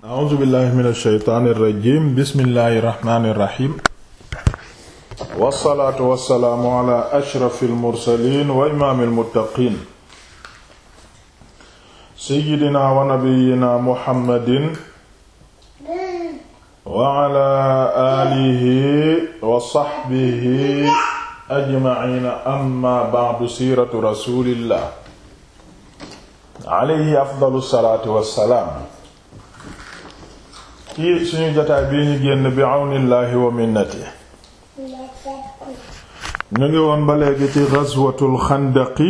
a'uuzu billahi min alsheytaani irrajim bismillahi irrahmani irrahim wassalaatu wassalaamu ala ashrafi almursalin wa imaami almuttaqin seyidina wa nabiyina muhammadin wa ala aalihi wa saxbihi ajmaciina amma ba'du siiratu rasulillah alayhi afdalu salaatu wassalaam ci suñu jotaay bii ñu génn bi àwnillaahi wa minnati ñu ngi woon ba léegi ci ghazwatul xandaqi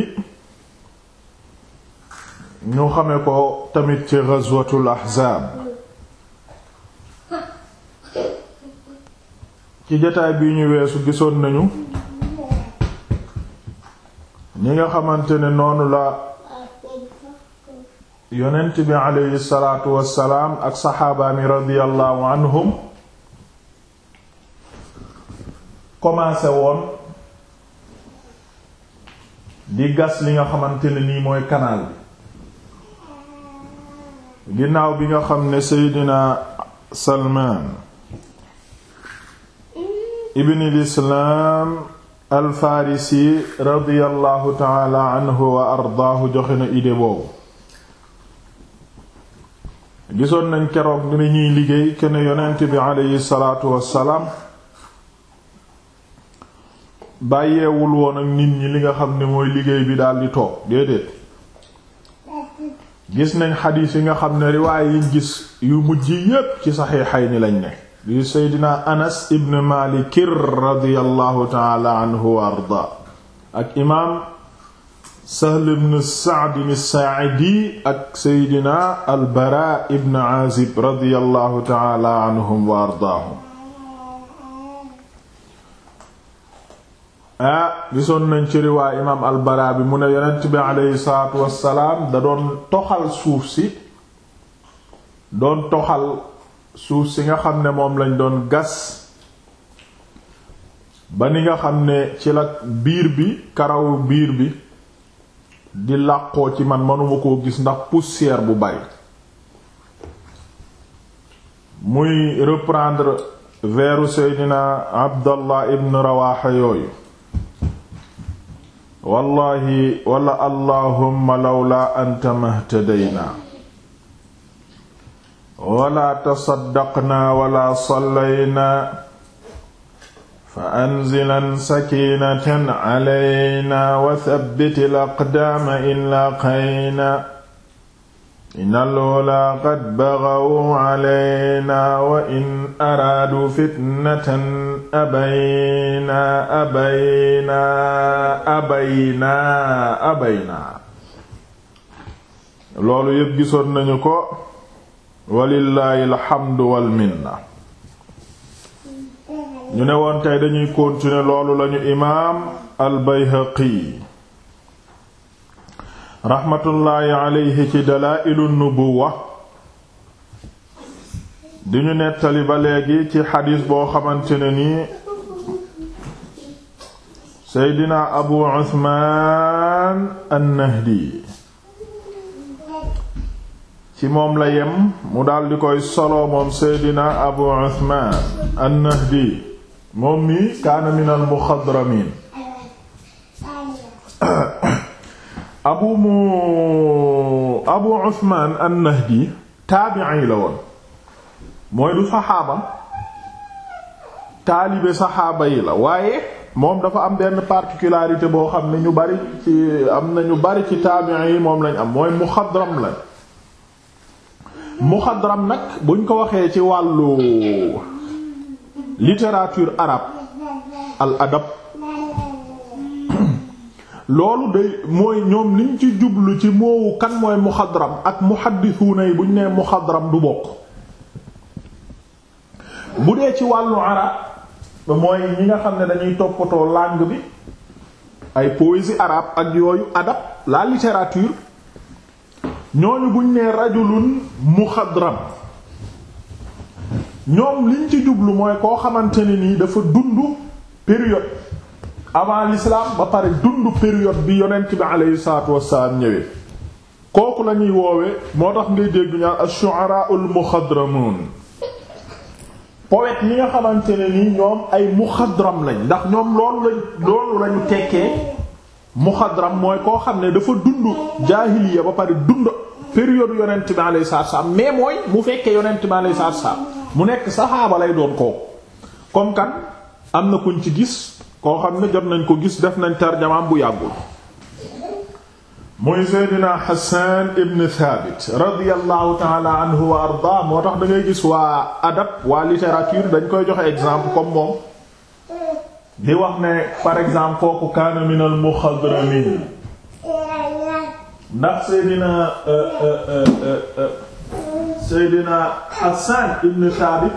ñu xame ko tamit ci ghazwatul ahzaab ci jotaay bii ñu weesu gisoon nañu ñi nga xamante ne noonu la yonent bi aleyhi salaatu wassalaam ak saxaabaami radiyallahu anhum commencé woon di gas li nga xamante ne nii mooy canal bi ginnaaw bi nga xam ne seydina salmaan ibnil islaam al farisi radiyallahu taala anhu wa ardaahu joxe na idée boobu gisoon nañ keroog ni ñuy liggéey kenn yonent bi aleyhi salaatu wassalaam bàyyeewul woon ak nit ñi li nga xam ne mooy liggéey bi daldi toog déedéet gis nañ xadiis yi nga xam ne riwaay yiñ gis yu mujj yépp ci saxiixay ni lañ ne yu seydina anas ibn malikir radiyallahu taala anhu wa arda ak imaam Sahl ibn Sa'd as-Sa'idi ak Seydina al-Bara ibn Azib radiyallahu ta'ala anhum wa ardaahum ah gisoon nañ ci riwaay imaam al-Bara bi mu ne yonent bi aleyhi salaatu wassalaam da doon toxal suuf si doon toxal suuf si nga xam ne moom lañ doon gas ba ni nga xam ne ci la biir bi karawu biir bi di làqoo ci man manuma koo gis ndax poussière bu bari muy reprendre veeru seydina abdallah ibn rawaxa yooyu wallahi wala allahumma lawla anta mahtadayna wala tasaddaqna wala sallayna fa anzilan sakiinatan calayna wa thabbitil aqdaama in laaqayna innal ulaa qad baghaw calayna wa in araaduu fitnatan abayna abayna abayna abayna loolu yépp gisoon nañu ko walillaahi alxamdu wal minna ñu ne woon tey dañuy continuer loolu lañu imaam al bayhaqi raxmatullaahi aleyhi ci dalaa'ilu nubuwa di ñu nettali ba léegi ci xadiis boo xamante ne nii seydina abu usmaan an-nahdi ci moom la yem mu daldi koy solo moom seydina abu usmaan an-nahdi moom mi kaana min al muxadramin abu mu abu usman an-nahdi taabi'i la woon mooy du saxaaba taalibe saxaaba yi la waaye moom dafa am benn particularité boo xam ne ñu bari ci am na ñu bari ci taabi'i yi moom lañ am mooy muxadram la muxadram nag buñ ko waxee ci wàllu littérature arabe al adab loolu day mooy ñoom liñ ci jublu ci moowu kan mooy muxadram ak muhaddisuuna yi buñ nee muxadram du bokk bu dee ci wàllu arab mooy ñi nga xam ne dañuy toppatoo langue bi ay poésie arabe ak yooyu adab la littérature ñooñu buñ nee rajulun muxadram ñoom liñ ci jublu mooy koo xamante ne nii dafa dund période avant l'islam ba pare dund période bi yonent bi aleyhi salaatu wassalaam ñëwee kooku la ñuy woowe moo tax ngay dégg ñaan ash-shu'ara al-muxadramun poète yi nga xamante ne ni ñoom ay muxadram lañ ndax ñoom loolu lañ loolu lañu tekkee muxadram mooy koo xam ne dafa dund jaahiliya ba pare dund période yonent bi alayhi salaatu salaam mais mooy mu fekkee yonent bi alayhi salaatu salaam mu nekk saxaaba lay doon kooku comme kan am na kuñ ci gis koo xam ne jot nañ ko gis def nañ tarjamaam bu yàggul muy Seydina Hassan ibn Thabit radiyallahu taala anhu wa arda moo tax da ngay gis waa adab waa littérature dañ koy joxe exemple comme moom di wax ne par exemple kooku kaana min al muxadramin ndax Seydina Seydina Hassan ibn Thabit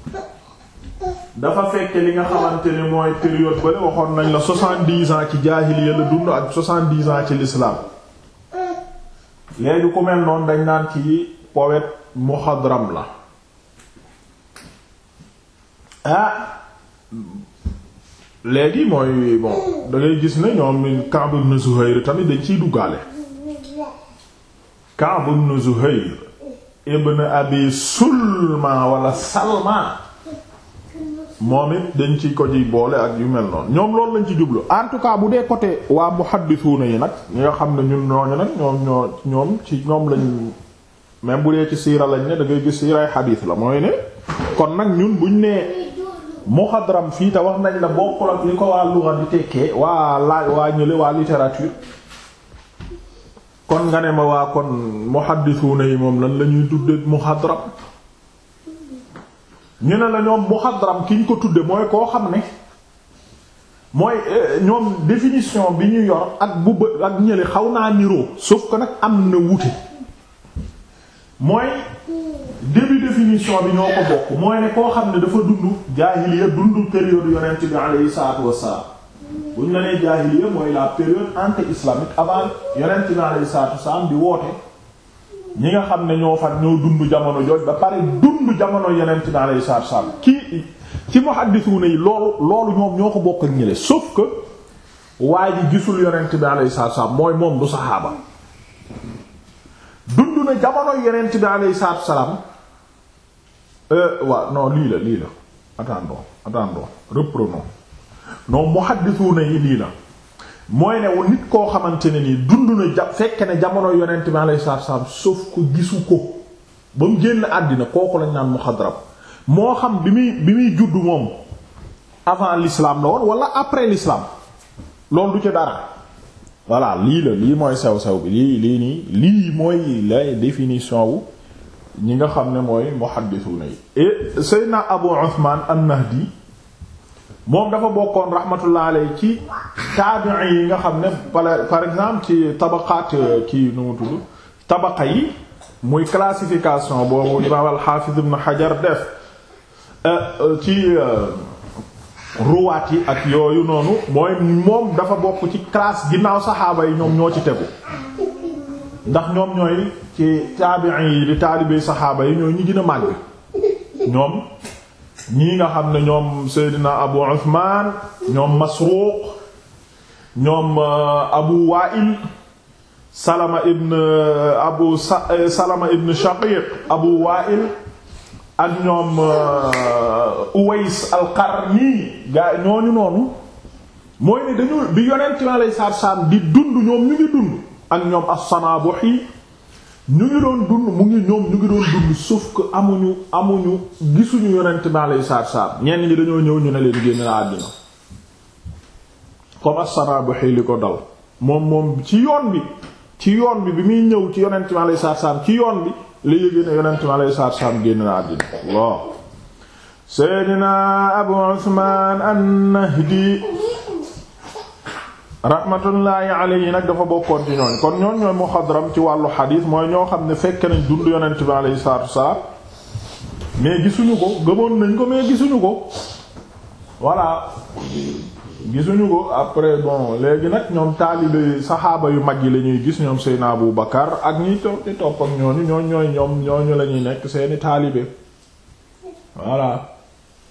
dafa fekke li nga xamante ne mooy période bale waxoon nañ la soixante-dix ans ci jaahiliya la dund ak soixante-dix ans ci l'islam léegi ku mel noonu dañ naan ci poète muxadram la ah léegi mooy bon da ngay gis ne ñoom Ka'b ibn Zuhayr tamit dañ ciy duggaale Ka'b ibn Zuhayr ibn Abi Sulma wala Salma moom it dañ ci ko ci boole ak yu mel noonu ñoom loolu lañ ci jublu en tout cas bu dee côté waa muhaddisuuna yi nag ñi nga xam ne ñun ñooñu nag ñoom ñoo ñoom ci ñoom lañ même bu dee ci siira lañ ne da ngay gis siiray xadiis la mooy ne kon nag ñun buñ nee muxadram fii te wax nañ la bokkul ak li ko waa lugha di tekkee waa laaj waa ñële waa littérature kon nga ne ma waa kon muhaddisuuna yi moom lan la ñuy tudde muxadram ñu ne la ñoom muxadram ki ñu ko tudde mooy koo xam ne mooy ñoom définition bi ñu yor ak bu bë ak ñële xaw naa niroo sauf que nag am na wuute mooy début définition bi ñoo ko bokk mooy ne koo xam ne dafa dund jaahiliya dund période yonent bi alayhi salaatu wassalaam bu ñu la nee jaahiliya mooy la période anté-islamique avant yonent bi alayhi salaatu wassalaam di woote ñi nga xam ne ñoo fan ñoo dund jamono jooj ba pare dund jamono yonent bi alayhi salaatu wassalaam kii ci muhaddisuuna yi loolu loolu ñoom ñoo ko bokk ak ñële sauf que waa ji gisul yonent bi alayhi salaatu wassalaam mooy moom du saxaaba dund na jamono yonent bi alayhi salaatu wassalaam waaw non lii la lii la attendons attendons reprenons non muhaddisuuna yi lii la mooy ne nit koo xamante ne nii dund na ja fekk ne jamono yonent bi alayhi salaatu wasallam sauf ko gisu ko ba mu génn àddina kooku lañ naan muxadram moo xam bi muy bi muy juddu moom avant l'islam la woon wala après l'islam loolu du ci dara voilà lii la lii mooy sew sew bi lii lii nii lii mooy la définition wu ñi nga xam ne mooy muhaddisuna yi et Seydina Abu Uthman an-Nahdi moom dafa bokkoon rahmatullah alayhi ci taabi'i yi nga xam ne par exemple ci tabaqaat kii nu mu tudd tabaqa yi muy classification boobu imaam al-Hafiz ibn Hajar def ci ruwaat yi ak yooyu noonu mooy moom dafa bokk ci classe ginnaaw saxaaba yi ñoom ñoo ci tegu ndax ñoom ñooy ci taabi'i yi di taalibey saxaaba yi ñooy ñi gën a màgg ñoom ñii nga xam ne ñoom Seydina Abu Uthman ñoom Masruq ñoom Abu Wa'il Salama ibn Abu Salama ibn Shaqiq Abu Wa'il ak ñoom Uways al-Qarni gaa ñooñu noonu mooy ne dañu bi yonent mi alayhi salaatu salaam di dund ñoom ñu ngi dund ak ñoom as-Sanabuhi ñu ngi doon dund mu ngi ñoom ñu ngi doon dund sauf que amuñu amuñu gisuñu yonent bi alayhi salaatu salaam ñenn ñi dañoo ñëw ñu ne leen génn na àddina comme as-Sanabuhi li ko dal moom moom ci yoon bi ci yoon bi bi muy ñëw ci yonent bi alayhi salaatu salaam ci yoon bi la yëgee ne yonent bi alayhi salaatu salaam génn na àddina Allah Seydina Abu Usmaan an-Nahdi rahmatullahi alayhi nag dafa bokkoon ci ñooñ kon ñooñ ñooy muxadram ci wàllu xadiis mooy ñoo xam ne fekk nañ dund yonent bi alayhi salaatu wassalaam mais gisuñu ko gëmoon nañ ko mais gisuñu ko voilà gisuñu ko après bon léegi nag ñoom taalibe saxaaba yu mag yi la ñuy gis ñoom Seydina Abu Bakar ak ñi topp di topp ak ñooñu ñooñ ñooy ñoom ñooñu la ñuy nekk seeni taalibe voilà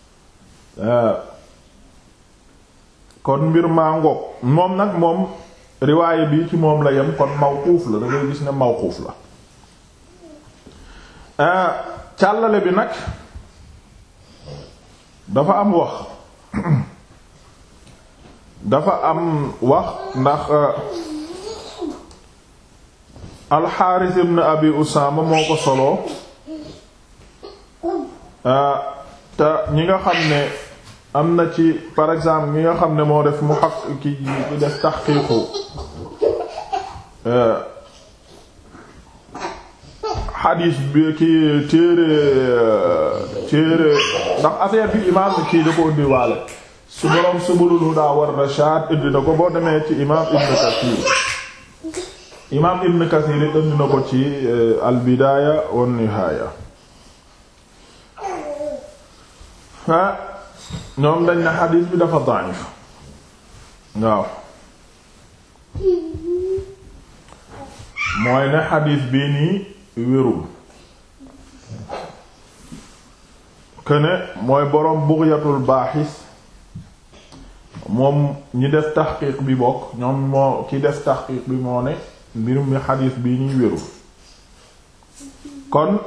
kon mbir maa ngoog moom nag moom riwaaye bi ci moom la yem kon mawquuf la da ngay gis ne mawquuf la càllale bi nag dafa am wax dafa am wax ndax alxaaris ibn abi usaama moo ko soloo te ñi nga xam ne am na ci par exemple ñi nga xam ne moo def mu xaq ki def taxqiiqu xadiis bi ki téere téere ndax affaire bi imaam kii da ko indi waale su boroom subulul huda war rashad indi na ko boo demee ci imaam ibn kathir imaam ibn kathir it indi na ko ci al bidaaya wan nihaaya ah ñoom dañ na xadiis bi dafa da'if waaw mooy ne xadiis bii nii wérul këne mooy boroom bughyatul baaxis moom ñi def taxqiiq bi bokk ñoom moo ki def taxqiiq bi moo ne mbirum mi xadiis bii nii wérul kon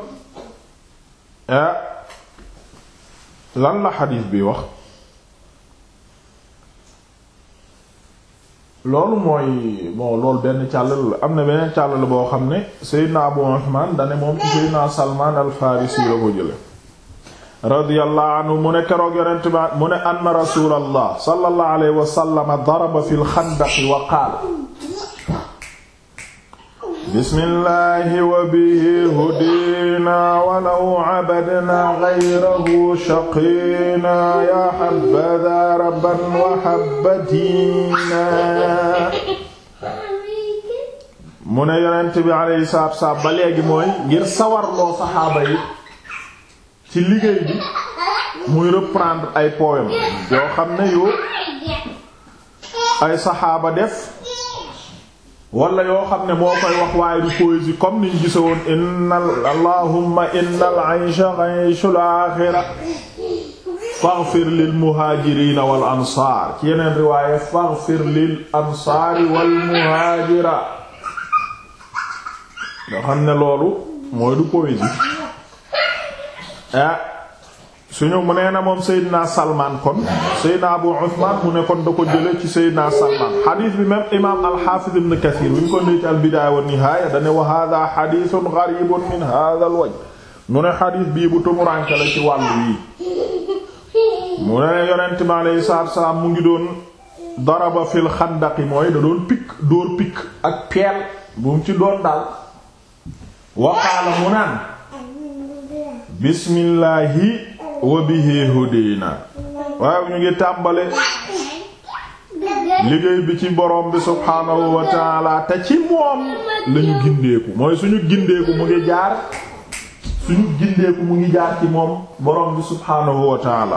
lan la xadiis bi wax loolu mooy bon loolu benn càllal la am na beneen càllal boo xam ne Seydina Abu Usman dane moom ci Seydina Salman al-Farisi la ko jële radiyallahu anhu mu ne keroog yonent ba mu ne anna rasulallah sallallahu alayhi wa sallam daraba fil xandaqi wa qaala bismillahi wa bihi hudina walaw abadna ghayrahu shaqina ya habadha rabban wa habadina mu ne yonent bi alayhi salaatu wassalaam ba léegi mooy ngir sawarloo saxaaba yi ci liggéey bi muy reprendre ay poème yoo xam ne yu ay saxaaba def wala yoo xam ne moo koy wax waaye du poésie comme niñ gise woon innal allahumma innal aysha ayshul aaxira faghfir lil muhaajiriina wal ansaar ci yeneen riwaaye faghfir lil ansaari wal muhaajira nga xam ne loolu mooy du poésie ah suñu mu nee na moom Seydina Salman kon Seydina Abu Usman mu ne kon da ko jële ci Seydina Salman xadiis bi même imaam al-Hafiz ibn Kathir bi ñu ko nee ci al-Bidaaya wa Nihaaya dane wa hada xadiisun gariibun min hada al-wajh mu ne xadiis bii bu tumuranke la ci wàllu yi mu ne yonent bi alayhi salaatu wa salaam mu ngi doon daraba fil xandaqi mooy da doon pikk dóor pikk ak peel bu mu ci doon daal waqaala mu naan bismillaahi wa bihi hudina waaye ñu ngi tàmbale liggéey bi ci borom bi subhaanahu wa taala te ci moom lañu gindeeku mooy suñu gindeeku mu ngi jaar suñu gindeeku mu ngi jaar ci moom borom bi subhaanahu wa taala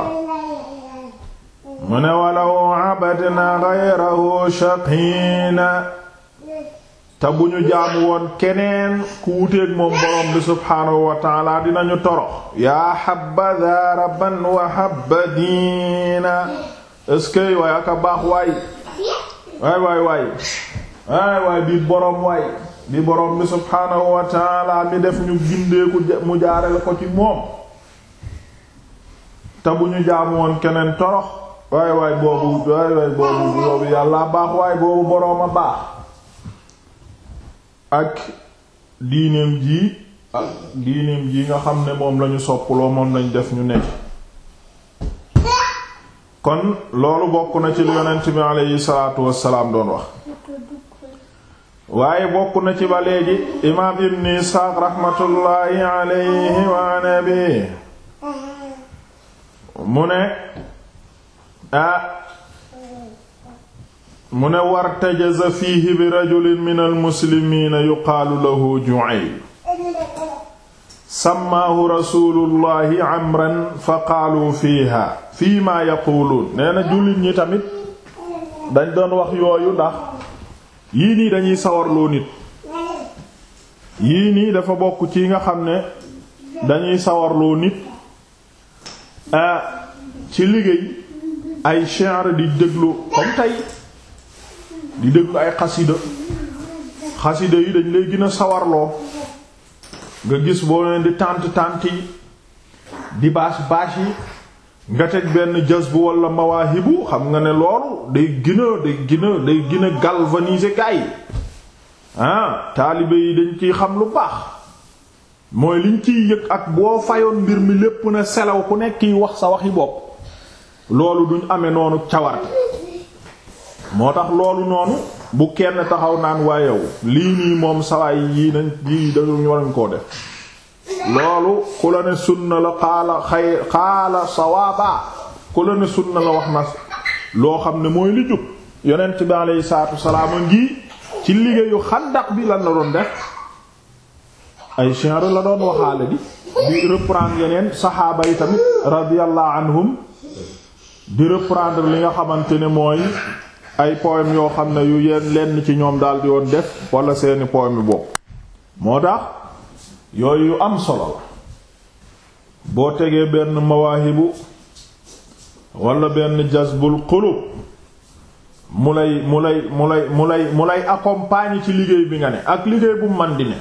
mu ne walaw abadna ghayrahu shaqina te bu ñu jaamu woon keneen ku wuteeg moom borom bi subhaanahu wa taala dinañu torox yaa habada rabban wa habadina eskey waay aka baax waay waay waay waay waay waay bi borom waay bi borom bi subhaanahu wa taala mi def ñu gindeeku mu jaarale ko ci moom te bu ñu jaamu woon keneen torox waay waay boobu waay waay boobu boobu yàlla baax waay boobu boroom a baax ak diineem ji ak diineem ji nga xam ne moom lañu soppuloo moom lañ def ñu nekk kon loolu bokk na ci lu yonent bi aleyhi salaatu wassalaam doon wax waaye bokk na ci ba léegi imaam ibn Isxaaq raxmatullaahi aleyhi wa nabi mu ne ah mu ne wartajaza fiihi bi rajulin min almuslimiina yuqaalu lahu Ju'ayl sammaahu rasuulullahi amran fa qaalu fiiha fii maa yaquuluun nee na jullit ñi tamit dañ doon wax yooyu ndax yii nii dañuy sawarloo nit yii nii dafa bokk ci nga xam ne dañuy sawarloo nit ci liggéey ay shi'r di déglu comme tey di déglu ay xasida xasida yi dañ lay gën a sawarloo nga gis boo leen di tànt tànt yi di baas baas yi nga teg benn jazbu wala mawaahibu xam nga ne loolu day gën a day gën a day gën a galvaniser gaa yi ah taalibe yi dañ ciy xam lu baax mooy liñ ciy yëg ak boo fayoon mbir mi lépp na selaw ku nekk yi wax sa waxi bopp loolu duñ amee noonu cawarte moo tax loolu noonu bu kenn taxaw naan waayew lii nii moom sawaay yii nañ yii dañu warañ koo def loolu ku la ne sunna la xaala xay xaala sawaaba ku la ne sunna la wax na loo xam ne mooy li jub yonent bi alayhi salaatu wasalaam a ngi ci liggéeyu xandax bi lan la doon def ay shi'r la doon waxaale di di reprendre yeneen saxaaba yi tamit radiyallahu anhum di reprendre li nga xamante ne mooy ay poème yoo xam ne yu yenn lenn ci ñoom daal di woon def wala seeni poème bopp moo tax yooyu yu am solo la boo tegee benn mawaahibu wala benn jazbul qulub mu lay mu lay mu lay mu lay mu lay accompagner ci liggéey bi nga ne ak liggéey bu man di ne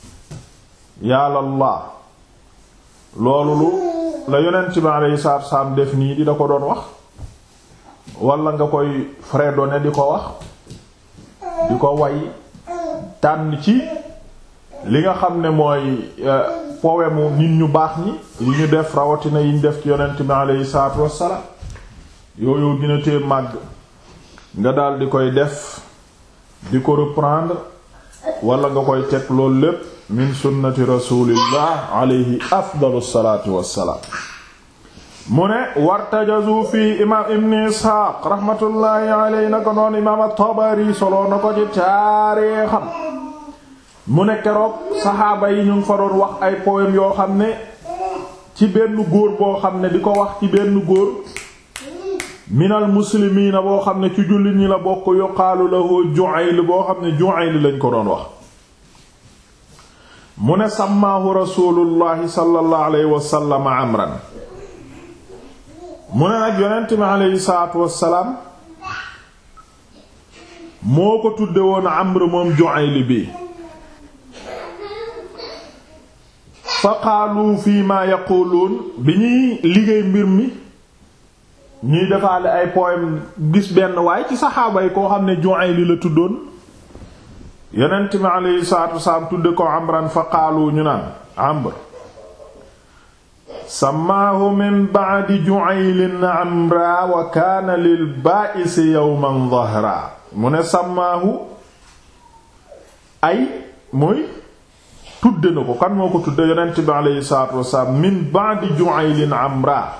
yàlla loolu lu la yonent bi alayhi salaatu salaam def nii di da ko doon wax wala nga koy fredonner di ko wax di ko way tànn ci li nga xam ne mooy poème nit ñu baax ñi yi ñu def rawatina yi ñu def ci yonent bi alayhi salaatu wassalaam yooyu gën a tee màgg nga daal di koy def di ko reprendre wala nga koy teg loolu lépp min sunnati rasulillah alayhi afdalu salaatu wassalaam mu ne wartajazu fii imaam ibn isxaaq rahmatullahi alayhi na ko noonu imaam at-Tabari soloo na ko ci taarixam mu ne keroog saxaaba yi ñu ngi fa doon wax ay poème yoo xam ne ci benn góor boo xam ne di ko wax ci benn góor minal muslimiina boo xam ne ci jullit ñi la bokk yuqaalu lahu Ju'ayl boo xam ne Ju'ayl lañ ko doon wax mu ne sàmmaahu rasulullahi sallallahu alayhi wasallam amran mu ne nag yonent mi alayhi salaatu wassalaam moo ko tudde woon amr moom Ju'ayl bi fa qaalu fii ma yaquluun bi ñuy liggéey mbir mi ñuy defaale ay poème gis benn waay ci saxaaba yi koo xam ne Ju'ayl la tuddoon yonent mi alayhi salaatu wassalaam tudde ko amran fa qaalu ñu naan amr samaahu min ba'di Ju'aylin amra wa kaana lil baa'isi yawman dhahra mu ne samaahu ay muy tudde na ko kan moo ko tudde yonent bi alayhi salaatu wassalaam min ba'di Ju'aylin amra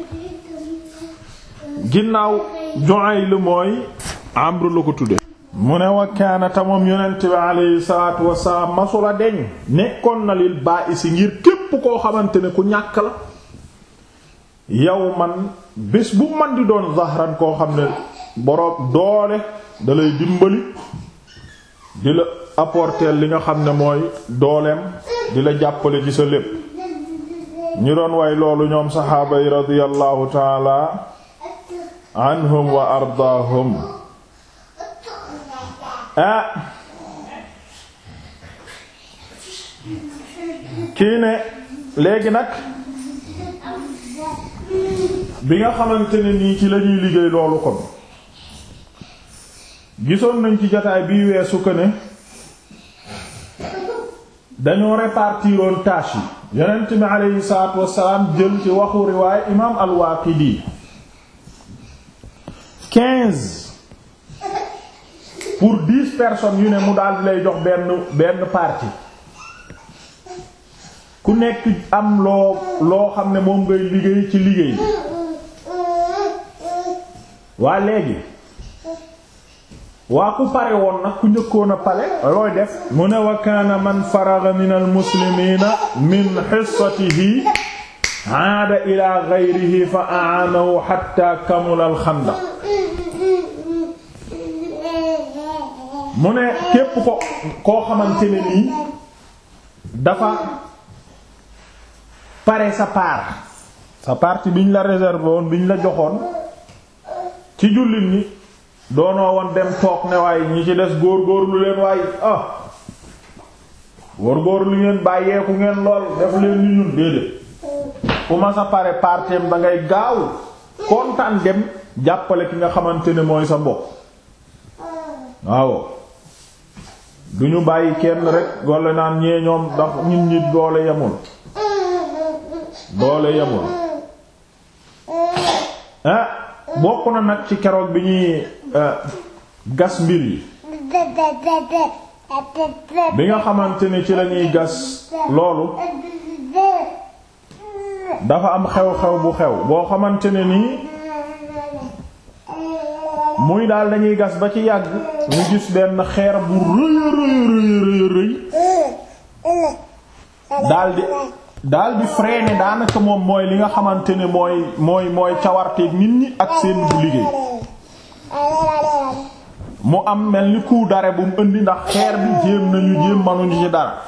ginnaaw Ju'ayl mooy amr la ko tudde mu ne wa kaana ta moom yonent bi alayhi salaatu wassalaam masula deñ nekkoon na lil baa'isi ngir képp koo xamante ne ku ñàkk la yow man bés bu man di doon zahran koo xam ne boroom doole da lay dimbali di la apporter li nga xam ne mooy dooleem di la jàppale ci sa lépp ñi doon way loolu ñoom saxaaba yi radiyallahu taala anhum wa ardaahum ah kii ne léegi nag bi nga xamante ne nii ci lañuy liggéey loolu kon gisoon nañ ci jotaay bii weesu ko ne dañoo répartiroon tâche yi yonent bi aleyhi salaatu wassalaam jël ci waxu riwaay imaam al-Waaqidi quinze pour dix personnes yu ne mu daal di lay jox benn benn partie ku nekk am loo loo xam ne moom ngay liggéey ci liggéey bi waa léegi waa ku pare woon nag ku njëkkoon a pale looy def mu ne wa kaana man faraga min al muslimiina min xissatihi aada ila gayrihi fa aanahu xatta kamula al xandaq mu ne képp ko koo xamante ne nii dafa pare sa part sa partie biñ la réservé woon biñ la joxoon ci jullit ñi doonoo woon dem toog ne waaye ñi ci des góor-góorlu leen waaye ah góor-góorlu ngeen bàyyeeku ngeen lool def leen ni ñun déedéet ku ma sa pare parteem da ngay gaaw kontaan dem jàppale ki nga xamante ne mooy sa mbokk waaw du ñu bàyyi kenn rek golle naan ñee ñoom ndax nit ñi doole yemul doole yemul ah bokk na nag ci keroog bi ñuy gas mbir yi bi nga xamante ne ci lañuy gas loolu dafa am xew-xew bu xew boo xamante ne nii muy daal dañuy gas ba ci yàgg ñu gis benn xeer bu rëy rëy rëy rëy daldi daldi freiner daanaka moom mooy li nga xamante ne mooy mooy mooy cawarteeg nit ñi ak seen bu liggéey mu am mel ni coup d'arrêt bu mu indi ndax xeer bi jéem nañu jéem manuñu ci dara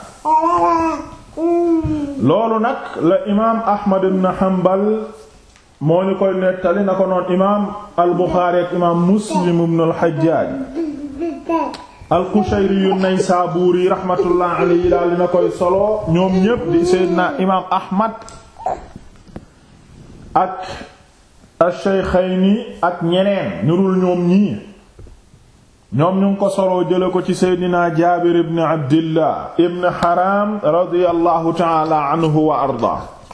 loolu nag la imaam Ahmad ibn Hanbal moo ñu koy nettali na ko noon imaam al Buxaari ak imaam Muslim ibn al Hajjaaj al Qushayri yu Naysaabuuri rahmatullah alayhi daal dina koy solo ñoom ñépp di Seydina imaam Ahmad ak ash-Shaykhayni ak ñeneen ñu dul ñoom ñii ñoom ñu ngi ko soloo jële ko ci Seydina Jaabir ibn Abdillah ibn Haram radiyallahu ta'ala anhu wa arda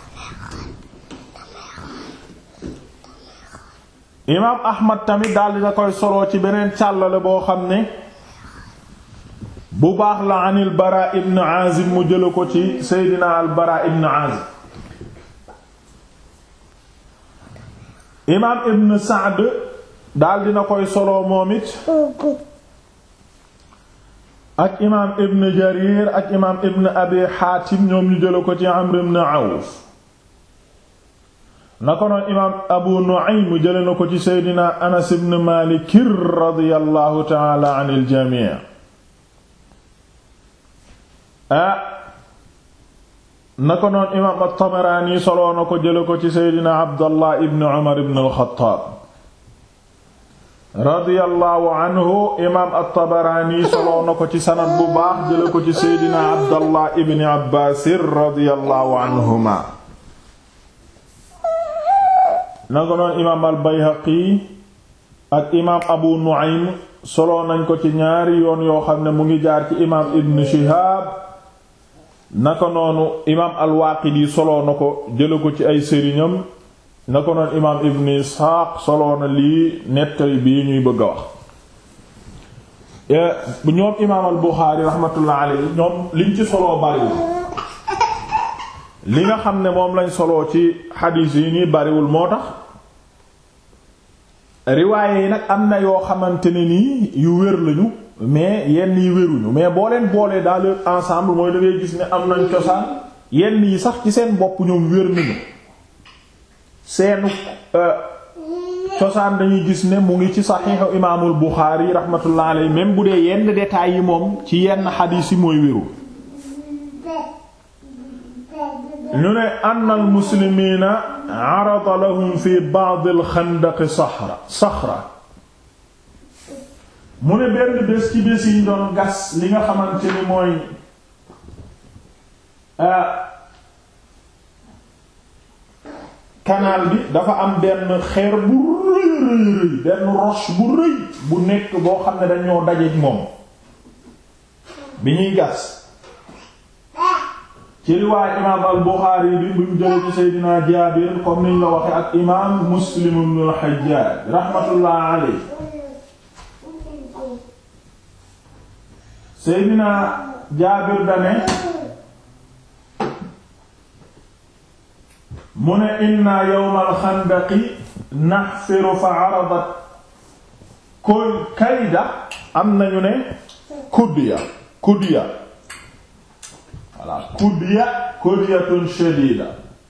imaam ahmad tamit daal dina koy soloo ci beneen càllale boo xam ne bu baax la an il bara ibn azib mu jële ko ci seydina al bara ibn azib imaam ibn saad daal dina koy soloo moom it ak imaam ibn jarir ak imaam ibn abi xaatim ñoom ñu jële ko ci amr ibn awf na ko noon imaam abu nu'aym jële na ko ci seydina anas ibn maalik radiyallahu taala an il jamii ah na ko noon imaam at-tabaraani soloo na ko jële ko ci seydina abdallah ibn umar ibn al-xattaab radiyallahu anhu imaam at-tabaraani soloo na ko ci sanad bu baax jële ko ci seydina abdallah ibn abbaas radiyallahu anhuma nanga noon imaam al bayhaqi ak imaam abu nu'aym solo nañ ko ci ñaari yoon yoo xam ne mu ngi jaar ci imaam ibn shihab naka noonu imaam al waaqidi solo na ko jële ko ci ay sëriñam naka noonu imaam ibn isxaaq solo na lii nettali bii ñuy bëgg a wax ñoom imaam al buxaari raxmatullah alayhi ñoom liñ ci solo bariwul li nga xam ne moom lañ soloo ci xadiis yi nii bariwul moo tax riwaaye yi nag am na yoo xamante ne nii yu wér lañu mais yenn yi wéruñu mais boo leen boolee dans leur ensemble mooy da ngay gis ne am nañ cosaan yenn yi sax ci seen bopp ñoom wér nañu seenu cosaan dañuy gis ne mu ngi ci saxiixu imaamul Buxaari rahmatullah alayhi même bu dee yenn détails yi moom ci yenn xadiis yi mooy wérul ñu ne ann al muslimiina arada lahum fi ba'd al xandaq saxra saxra mu ne benn bés ci bés yi ñu doon gas li nga xamante ni mooy canal bi dafa am benn xeer bu rëy rëy rëy benn roche bu rëy bu nekk boo xam ne dañoo dajeek moom bi ñuy gas ci riwaay imaam al Buxaari bi bu ñu jëlee ci Seydina Jaabir comme niñ la waxe ak imaam Muslim ibn al Hajjaaj rahmatullah alayhi Seydina Jaabir dane mu ne inna yawmal xandaqi naxfiru fa aradat koy kayda am nañu ne kuddiya kuddiya voilà kuddiya kuddiyatun shadida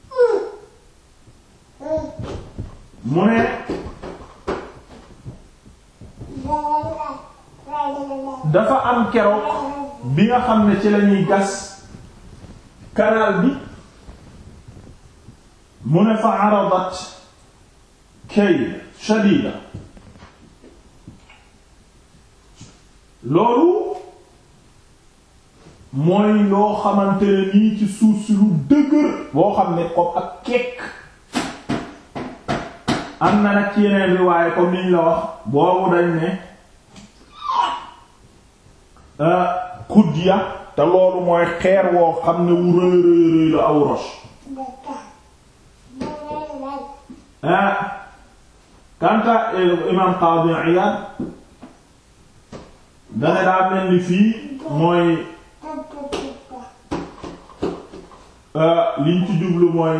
mu ne dafa am keroog bi nga xam ne ci lañuy gas canal bi mu ne fa aradat kay shadida loolu mooy loo xamante ne nii ci suuf si lu dëgër boo xam ne comme ak kekk am na nag ci yeneen riwaaye comme niñ la wax boobu dañ ne kudya te loolu mooy xeer woo xam ne wu rëy rëy rëy la aw roche ah kanta imam Qadi Iyad dane daa mel ni fii mooy liñ ci jublu mooy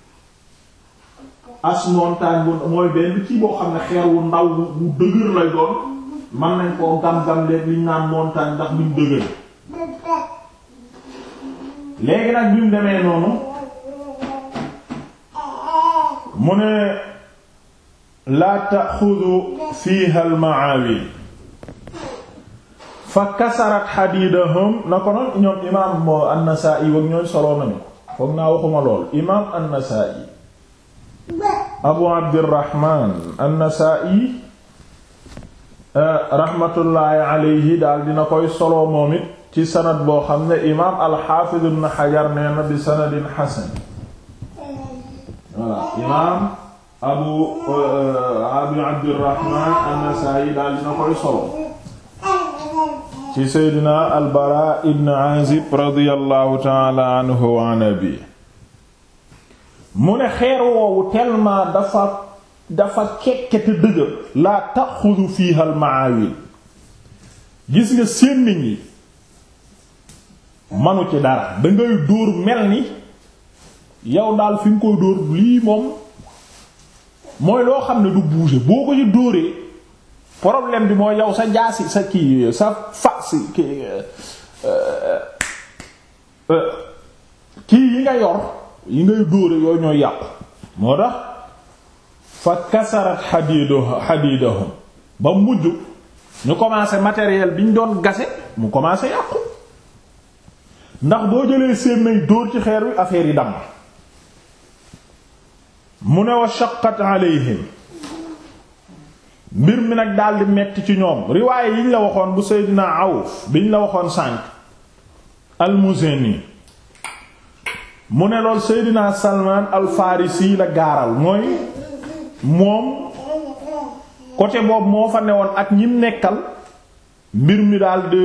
as montagne bu mooy benn kii boo xam ne xeer wu ndaw bu dëgër lay doon mën nañ koo gam-gam leen liñ naan montagne ndax luñ dëgër léegi nag bi mu demee noonu mu ne laa taxudu fiha al maawil fa kasarat xadiidahum na ko noon ñoom imaam moo an-Nasaa'i wag ñooy soloo nañu foog naa waxuma lool imaam an-Nasaa'i abu abdirahman an-Nasaa'i raxmatullaahi alayhi daal dina koy soloo moom it ci sanad boo xam ne imaam al-Xaafiz ibn Hajar nee na bi sanadin xasan voilà imaam abu abu abdirahman an-Nasaa'i daal dina koy soloo ci seydina albara ibn azib radiallahu taala anhu wa an abi mu ne xeer woowu tellement dafa dafa kekkete dëgër laa taxudu fiha al maawil gis nga sémmiñ yi manu ci dara dangay dóor mel ni yow daal fi nga koy dóor lii moom mooy loo xam ne du bouger boo ko ci dóoree problème bi mooy yow sa jaasi sa kii sa fa si kii kii yi nga yor yi ngay dóore yooyu ñooy yàqu moo tax fa kasarat xadiidu xadiidahum ba mujj ñu commencé matériel bi ñu doon gase mu commencé yàqu ndax boo jëlee sémmiñ dóor ci xeer wi affaire yi damm mu ne wa shaqqat alayhim mbir mi nag daldi metti ci ñoom riwaaye yiñ la waxoon bu Seydina Awf biñ la waxoon sànq al-Muzani mu ne lool Seydina Salman al-Farisi la gaaral mooy moom côté boobu moo fa newoon ak ñim nekkal mbir mi daldi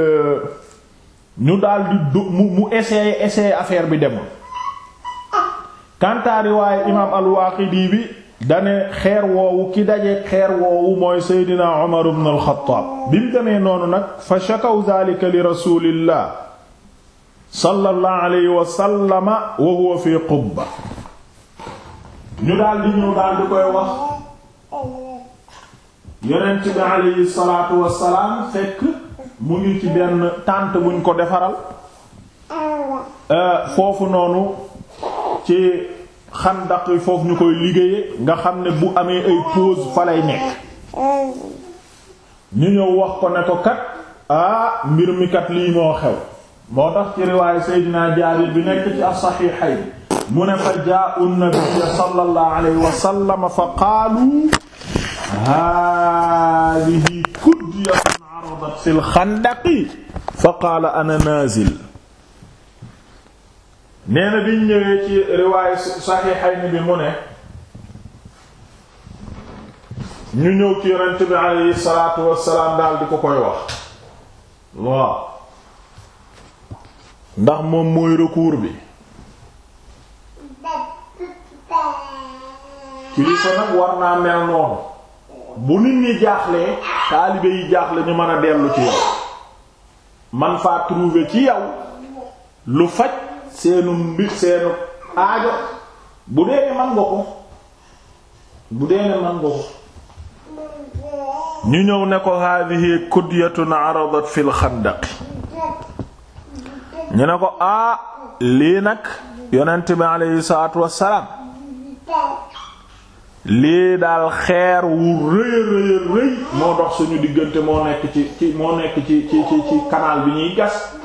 ñu daldi du mu mu essayer essayer affaire bi demul kantaa riwaaye imaam al-Waaqidi bi dane xeer woowu ki daje xeer woowu mooy seydina Umar ibn al-Khattab bi mu demee noonu nag fa shakaw dhalika li rasulillah sallallahu alayhi wa sallama wa huwa fi qubba ñu daal di ñëw daal di koy wax yonent bi alayhi salaatu wassalaam fekk mu ngi ci benn tànt buñ ko defaral foofu noonu ci xandaq yi foofu ñu koy liggéeye nga xam ne bu amee ay pause fa lay nekk ñu ñëw wax ko ne ko kat ah mbir mi kat lii moo xew moo tax ci riwaayu Seydina Jaabir bi nekk ci as-Saxiixayn mu ne fa jaa'u an-nabiyya sallallahu alayhi wa sallam fa qaalu haadihi kudyatun aradat fil xandaqi fa qaala ana naazil nee na biñ ñëwee ci riwaayu Saxiixayn bi mu ne ñu ñëw ci yonent bi alayhi salaatu wassalaam daal di ko koy wax waaw ndax moom mooy recours bi kilifa nag war naa mel noonu bu nit ñi jaaxlee taalibe yi jaaxle ñu mën a dellu ci yow man faa trouver ci yow lu faj seenu mbir seenu aajo bu dee ne man nga ko bu dee ne man nga ko ñu ñëw ne ko hadihi kudyatun aradat fil xandaq ñu ne ko aa lii nag yonent bi aleyhi salaatu wassalaam lii daal xeer wu rëy rëy rëy moo dox suñu diggante moo nekk ci ci moo nekk ci ci ci ci canal bi ñuy gas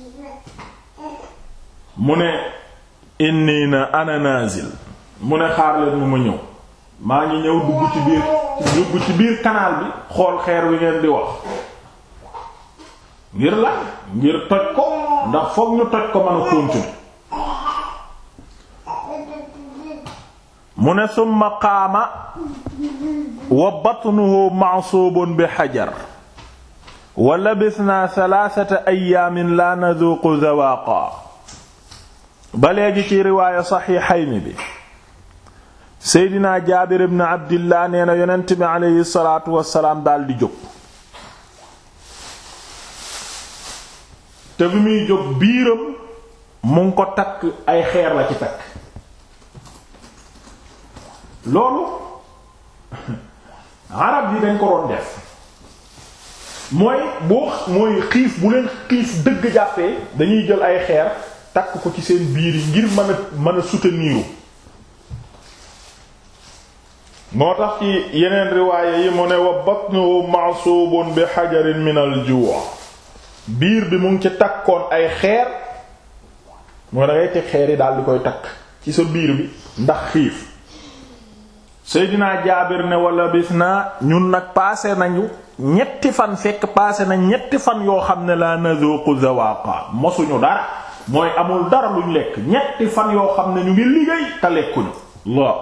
mu ne inni na ana nazil mu ne xaar leen mu ma ñëw maa ngi ñëw dugg ci biir dugg ci biir canal bi xool xeer wi ngeen di wax ngir la ngir toj ko ndax fokk ñu toj ko mën a continuer mu ne summa qaama wa batnuhu ma'suubun bi xajar wa labisnaa salaasata ayyaamin laa nazuuqu zawaaqa ba léegi ci riwaaya saxiixayni bi seydina jaabir ibn abdillah nee na yonent bi aleyhi salaatu wassalaam daldi jóg te bi muy jóg biiram mu ngi ko takk ay xeer la ci takk loolu arab yi dañ ko doon def mooy boo mooy xiif bu leen xiif dëgg jàppee dañuy jël ay xeer takk ko ci seen biir yi ngir mën a mën a soutenir moo tax ci yeneen riwaaye yi mu ne wa batnuhu ma'suubun bi hajarin min al-juu' biir bi mu ngi ci takkoon ay xeer moo da ngay teg xeer yi daal di koy takk ci sa biir bi ndax xiif Seydina Jaabir ne wala bis naa ñun nag paase nañu ñetti fan fekk paase na ñetti fan yoo xam ne la nazuqu zawaqa mosuñu dara mooy amul dara luñ lekk ñetti fan yoo xam ne ñu ngi liggéey te lekkuñu la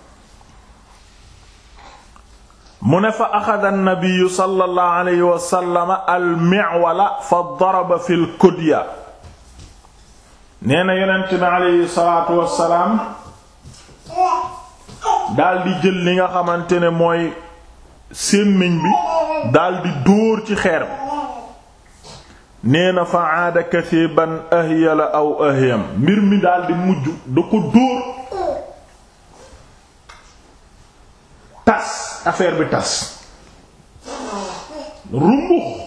mu ne fa axada an-nabiyyu sallallahu alayhi wa sallam al-mi'wala fa daraba fil kudya nee na yonent bi alayhi salaatu wassalaam daldi jël li nga xamante ne mooy sémmiñ bi daldi dóor ci xeer bi nee na fa aada kasiban ahyala aw ahyam mbir mi daldi mujj da ko dóor tas affaire bi tas rumbux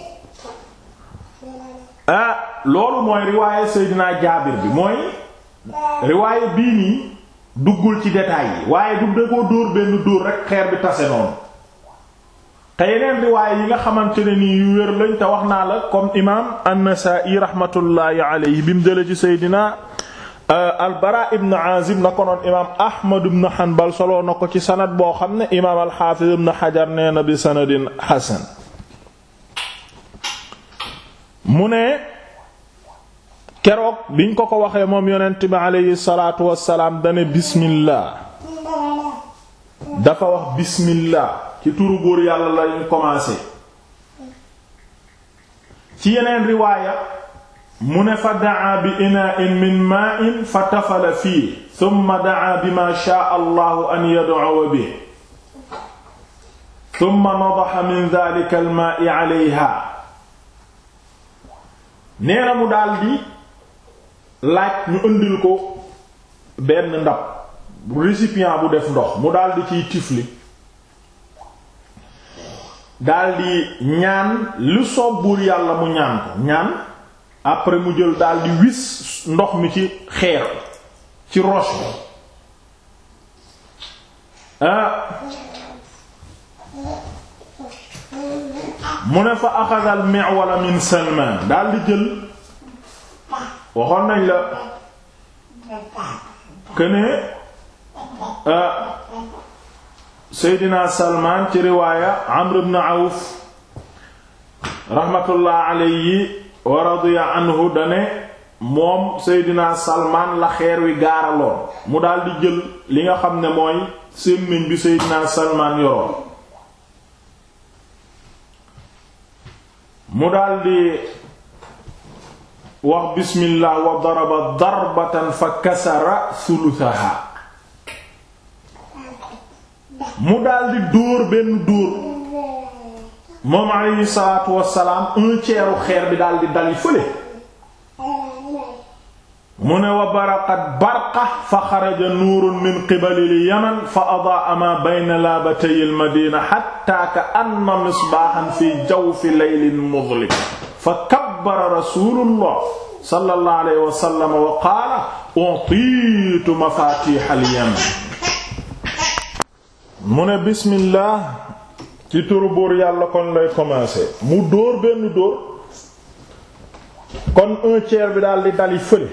ah loolu mooy riwaaye Seydina Jaabir bi mooy riwaaye bii nii duggul ci détails yi waaye du da koo dóor benn dóor rek xeer bi tase noonu te yeneen riwaaye yi nga xamante ne nii yu wér lañ te wax naa la comme imaam an-Nasaa'i rahmatullahi alayhi bi mu jële ci Seydina al-Bara ibn Azib na ko noon imaam Ahmad ibn Hanbal soloo na ko ci sanad boo xam ne imaam al-Hafiz ibn Hajar nee na bi sanadin hasan mu ne keroog biñ ko ko waxee moom yonent bi aleyhi salaatu wassalaam dane bismillah dafa wax bismillah ci turu buur yàlla lañu commencé ci yeneen riwaaya mu ne fa daa bi inaa'in min maa'in fa tafala fii thumma daa bi ma shaa allahu an yad'uwa bihi thumma nadaha min dhalika al-maa'i alayha nee na mu daldi laaj ñu ëndil ko benn ndab récipient bu def ndox mu daldi ciy tifli daldi ñaan lu soob buur yàlla mu ñaan ko ñaan après mu jël daldi wis ndox mi ci xeer ci roche bi ah mu ne fa axada al mi'wala min Salman daldi jël waxoon nañ la këne Seydina Salman ci riwaaya Amr ibn Awf rahmatullah alayhi wa radiya anhu dane moom Seydina Salman la xeer wi gaaraloon mu daldi jël li nga xam ne mooy sémmiñ bi Seydina Salman yoroon mu daldi wax bismillah wa daraba darbatan fa kasara sulusaha mu daldi dóor benn dóor moom alayhi salaatu wassalaam un tiers xeer bi daldi dali fële mu ne wa baraqat barqa fa xaraja nuurun min qibali al yaman fa adaa ma bayna laabatay al madina hatta ka anna misbaahan fi jawfi laylin muzlim fa kabbara rasulullah sallallahu alayhi wa sallam wa qaala utiitu mafatih al yaman mu ne bismillah ci turu buur yàlla kon lay commencer mu dóor benn dóor kon un tiers bi daal di dali fële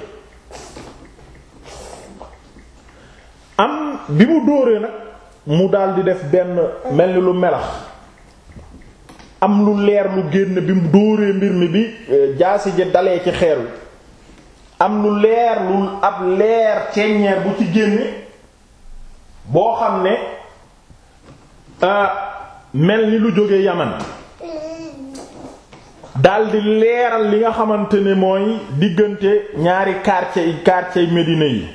am bi mu dóoree nag mu daal di def benn mel ni lu melax am lu leer lu génn bi mu dóoree mbir mi bi jaasi ji dalee ci xeer wi am lu leer lu ab leer ceññeer bu ci génne boo xam ne mel ni lu jóge yaman daldi leeral li nga xamante ne mooy diggante ñaari quartier yi quartier Médina yi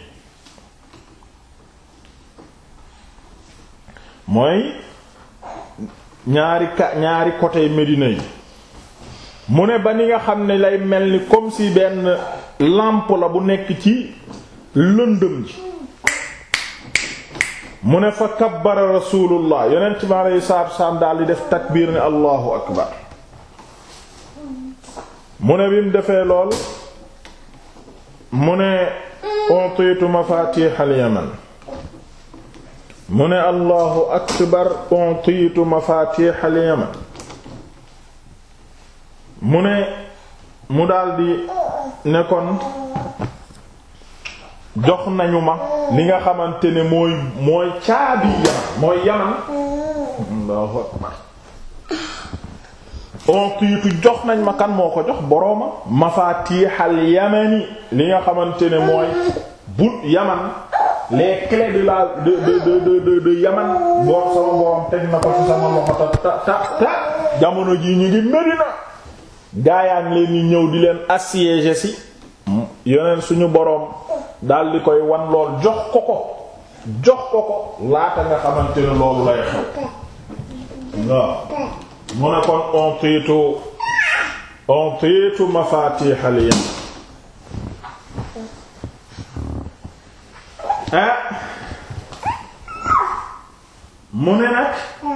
mooy ñaari ka ñaari côté Médina yi mu ne ba ni nga xam ne lay mel ni comme si benn lampe la bu nekk ci lëndëm ji mu ne fa kabbara rasulullah yonent bi aleyhi salaatu wasalaam daal di def takbiir ne allahu akbar mu ne bi mu defee lool mu ne utiitu mafatihal yaman mu ne allahu akbar utiitu mafatihal yaman mu ne mu daldi ne kon jox nañu ma li nga xamante ne mooy mooy caabi yaman mooy yaman allahu akbar ontiitu jox nañ ma kan moo ko jox borooma mafatihal yamani li nga xamante ne mooy bu yaman les clés de la de de de de de yaman boor sama borom teg na ko ci sama loxo ta ta ta jamono jii ñu ngi Medina gaayaan leen ñi ñëw di leen assiéger ci yeneen suñu boroom dal di koy wan lool jox ko ko jox ko ko laata nga xamante ne loolu lay xew waaw mu ne kon ontiitu ontiitu mafatihal yaman ah mu ne nag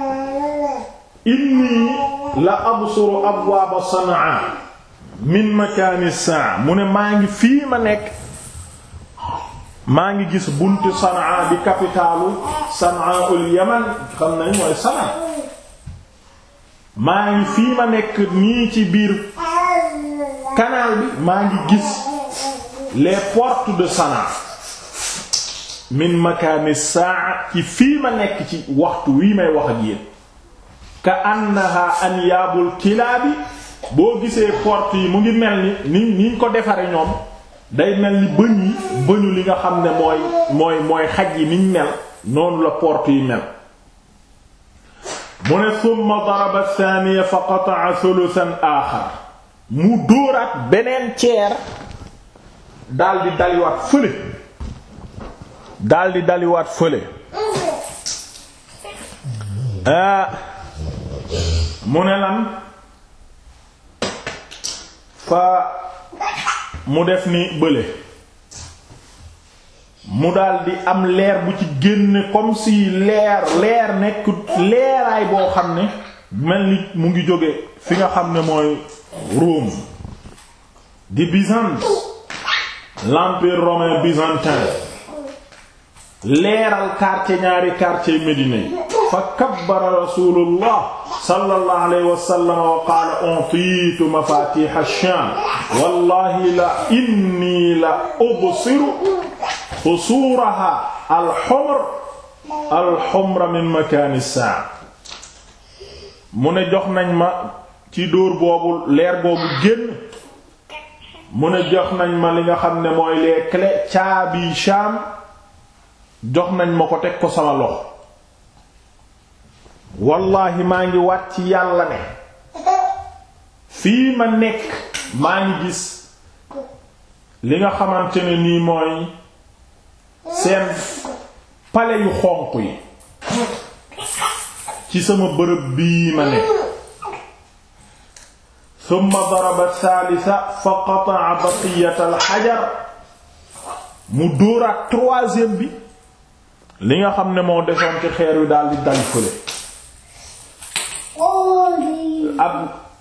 inni la absuru abwaaba sanaa min makaani saa mu ne maa ngi fii ma nekk maa ngi gis bunti sanaa di capitalu sanaa ul yaman xam nañ mooy sanaa maa ngi fii ma nekk nii ci biir canal bi maa ngi gis les portes de sanaa min makaani saa ci fii ma nekk ci waxtu wii may wax ak yéen ka annaha anyaabul kilaabi boo gisee porte yi mu ngi mel ni ni niñ ko defare ñoom day mel ni bëñ yi bëñu li nga xam ne mooy mooy mooy xaj yi niñ mel noonu la porte yi mel mu ne summa daraba thaniya fa qata'a thuluthan aaxar mu dóoraat beneen ceer daldi daliwaat fële daldi daliwaat fële ah mu ne lan fa mu def ni bële mu daldi am leer bu ci génne comme si leer leer nekk leeraay boo xam ne mel ni mu ngi jóge fi nga xam ne mooy Rome di Byzance l'empire romain byzantin leeral quartier ñaari quartier Médina yi fa kabbara rasulullah sallallahu alayhi wa sallam wa qaala utiitu mafatih ash-sham wallahi la inni la ubsiru qusuuraha al-humr al-humra min makaan as-saa mu ne jox nañ ma ci dóor boobu leer boobu génn mu ne jox nañ ma li nga xam ne mooy les clés caabi Sham jox nañ ma ko teg ko sama loxo wallahi maa ngi wat ci yàlla ne fii ma nekk maa ngi gis li nga xamante ne nii mooy seen pale yu xonq yi ci sama bërëb bii ma nekk thumma daraba thalitha fa qata'a baqiyat al hajar mu dóoraat troisième bi li nga xam ne moo desoon ci xeer wi daal di dal fële ab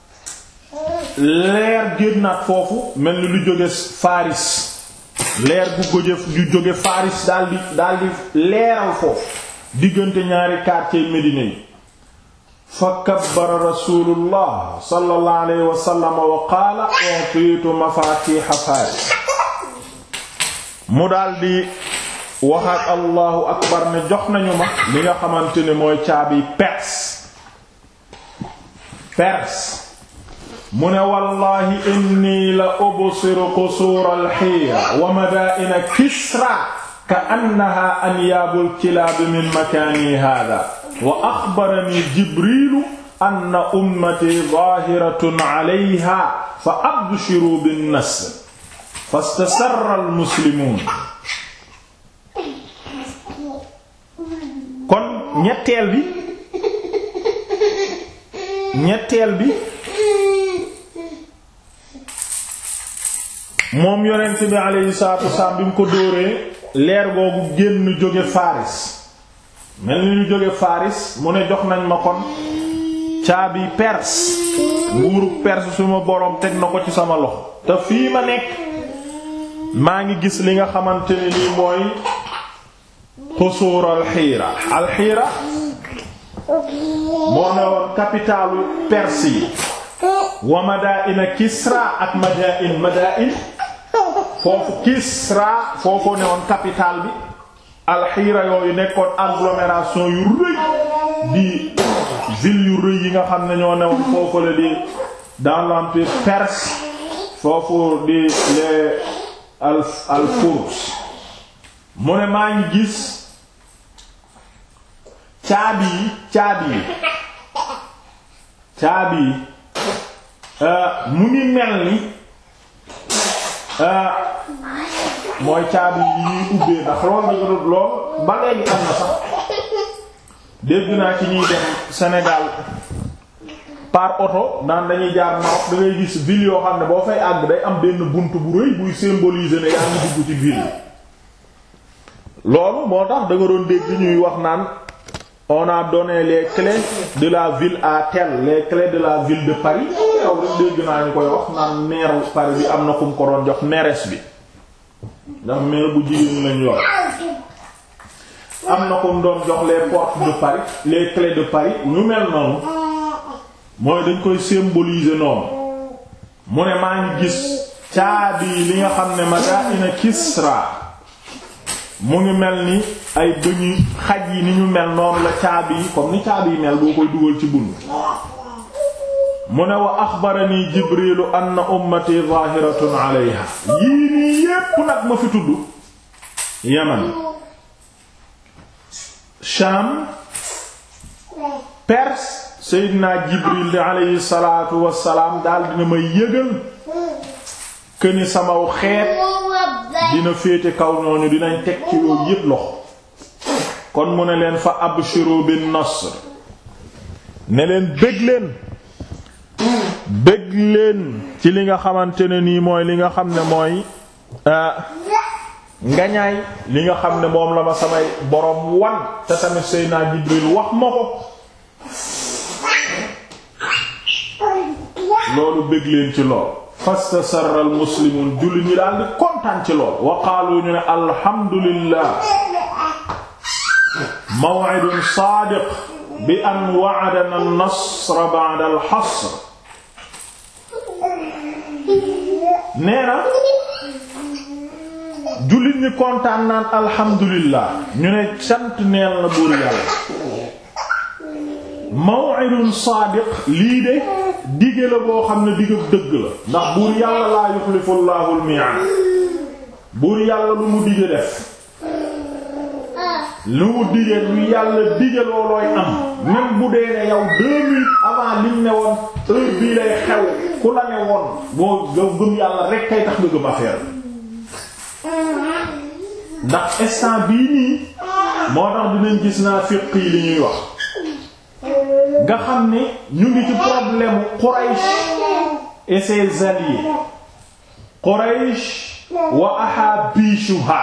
leer génnaat foofu mel ni lu jóge Faris leer bu goje ju jóge Faris daal di daal di leeral foofu diggante ñaari quartier Médina yi fa kabbara rasulullah sallallahu alayhi wa sallam wa qaala utiitu mafaatiha Faris mu daal di waxaat allahu akbar ne jox nañu ma li nga xamante ne mooy caabi Perse Perse mu ne wallahi inni la ubsiru qusuur alxiira wa madaa'ina Kisra ka annaha anyaabul kilaab min makaani haadaa wa axbarani Jibriilu anna ummatii zaahiratun alayhaa fa abshiruu bin-nasr fastasarra al-muslimuun kon ñetteel bi ñetteel bi moom yonent bi alayhi salaatu wasalaam bi mu ko dóoree leer googu génn jóge Faris mel ni ñu jóge Faris mu ne jox nañ ma kon caabi Perse nguuru Perse suma boroom teg na ko ci sama loxo te fii ma nekk maa ngi gis li nga xamante ne nii mooy xusuur alxiira alxiira moo ne woon capitalu Perse yi wa madaina Kisra ak madain madain foofu Kisra foofu ne woon capitale bi alxiira yooyu nekkoon agglomération yu rëy di ville yu rëy yi nga xam ne ñoo ne woon foofu la di dans l'empire perse foofu di les al al Furs mu ne maa ngi gis caabi yi caabi yi caabi yi mu ngi mel ni mooy caabi yi ñuy ubbee ndax lool daga lool ba léegi am na sax dégg naa ci ñuy dem Sénégal par oto naan dañuy jaar Maroc da ngay gis ville yoo xam ne boo fay àgg day am benn bunt bu rëy buy symboliser ne yaa ngi dugg ci ville loolu moo tax da nga doon dégg ñuy wax naan on a donné les clés de la ville à tel les clés de la ville de Paris yow rek dégg naa ñu koy wax naan maire Paris bi am na ku mu ko doon jox mairesse bi ndax maire bu jigéen lañ yor am na ku mu doon jox les portes de Paris les clés de Paris ñu mel noonu mooy dañ koy symboliser noonu mu ne maa ngi gis caabi li nga xam ne madaina Kisra mu ngi mel ni ay bëñu xaj yi ni ñu mel noonu la caabi yi comme ni caabi yi mel boo koy dugal ci bund mu ne wa axbarani jibrilu anna ummati zahiratun alayha yii nii yépp nag ma fi tudd yaman sham perse seydina jibril di alayhi salatu wassalaam daal dina may yëgal këni samaw xeet dina féete kaw ñooñu dinañ teg ci yooyu yépp loxo kon mu ne leen fa abshiru bin nasr ne leen bëgg leen bëgg leen ci li nga xamante ne nii mooy li nga xam ne mooy ngañaay li nga xam ne moom la ma samay boroom wan te tamit Seydina Jibril wax ma ko loolu bëgg leen ci lool fastasarra al muslimun julli ñi daal di kontaan ci lool wa qaalu ñu ne alhamdulillah maw'idun saadiq bi an wa'adana an-nasr ba'da al-hasr nee na jullit ñi kontaan naan alhamdulillah ñu ne sant neel na buur yàlla maw'idun saadiq lii de dige la boo xam ne digg dëgg la ndax buur yàlla laa yuxlifu llaahu al-mi'aad buur yàlla lu mu dige def lu mu dige lu yàlla dige loolooy am même bu dee ne yow deux minutes avant liñ ne woon heure bii lay xew ku la ne woon boo yow gëm yàlla rek kay tax nga gëm affaire ndax instant bii nii moo tax dinañ gis naa fiq yi li ñuy wax nga xam ne ñu ngi ci problème Quraysh et ses alliés Quraysh wa ahabishuha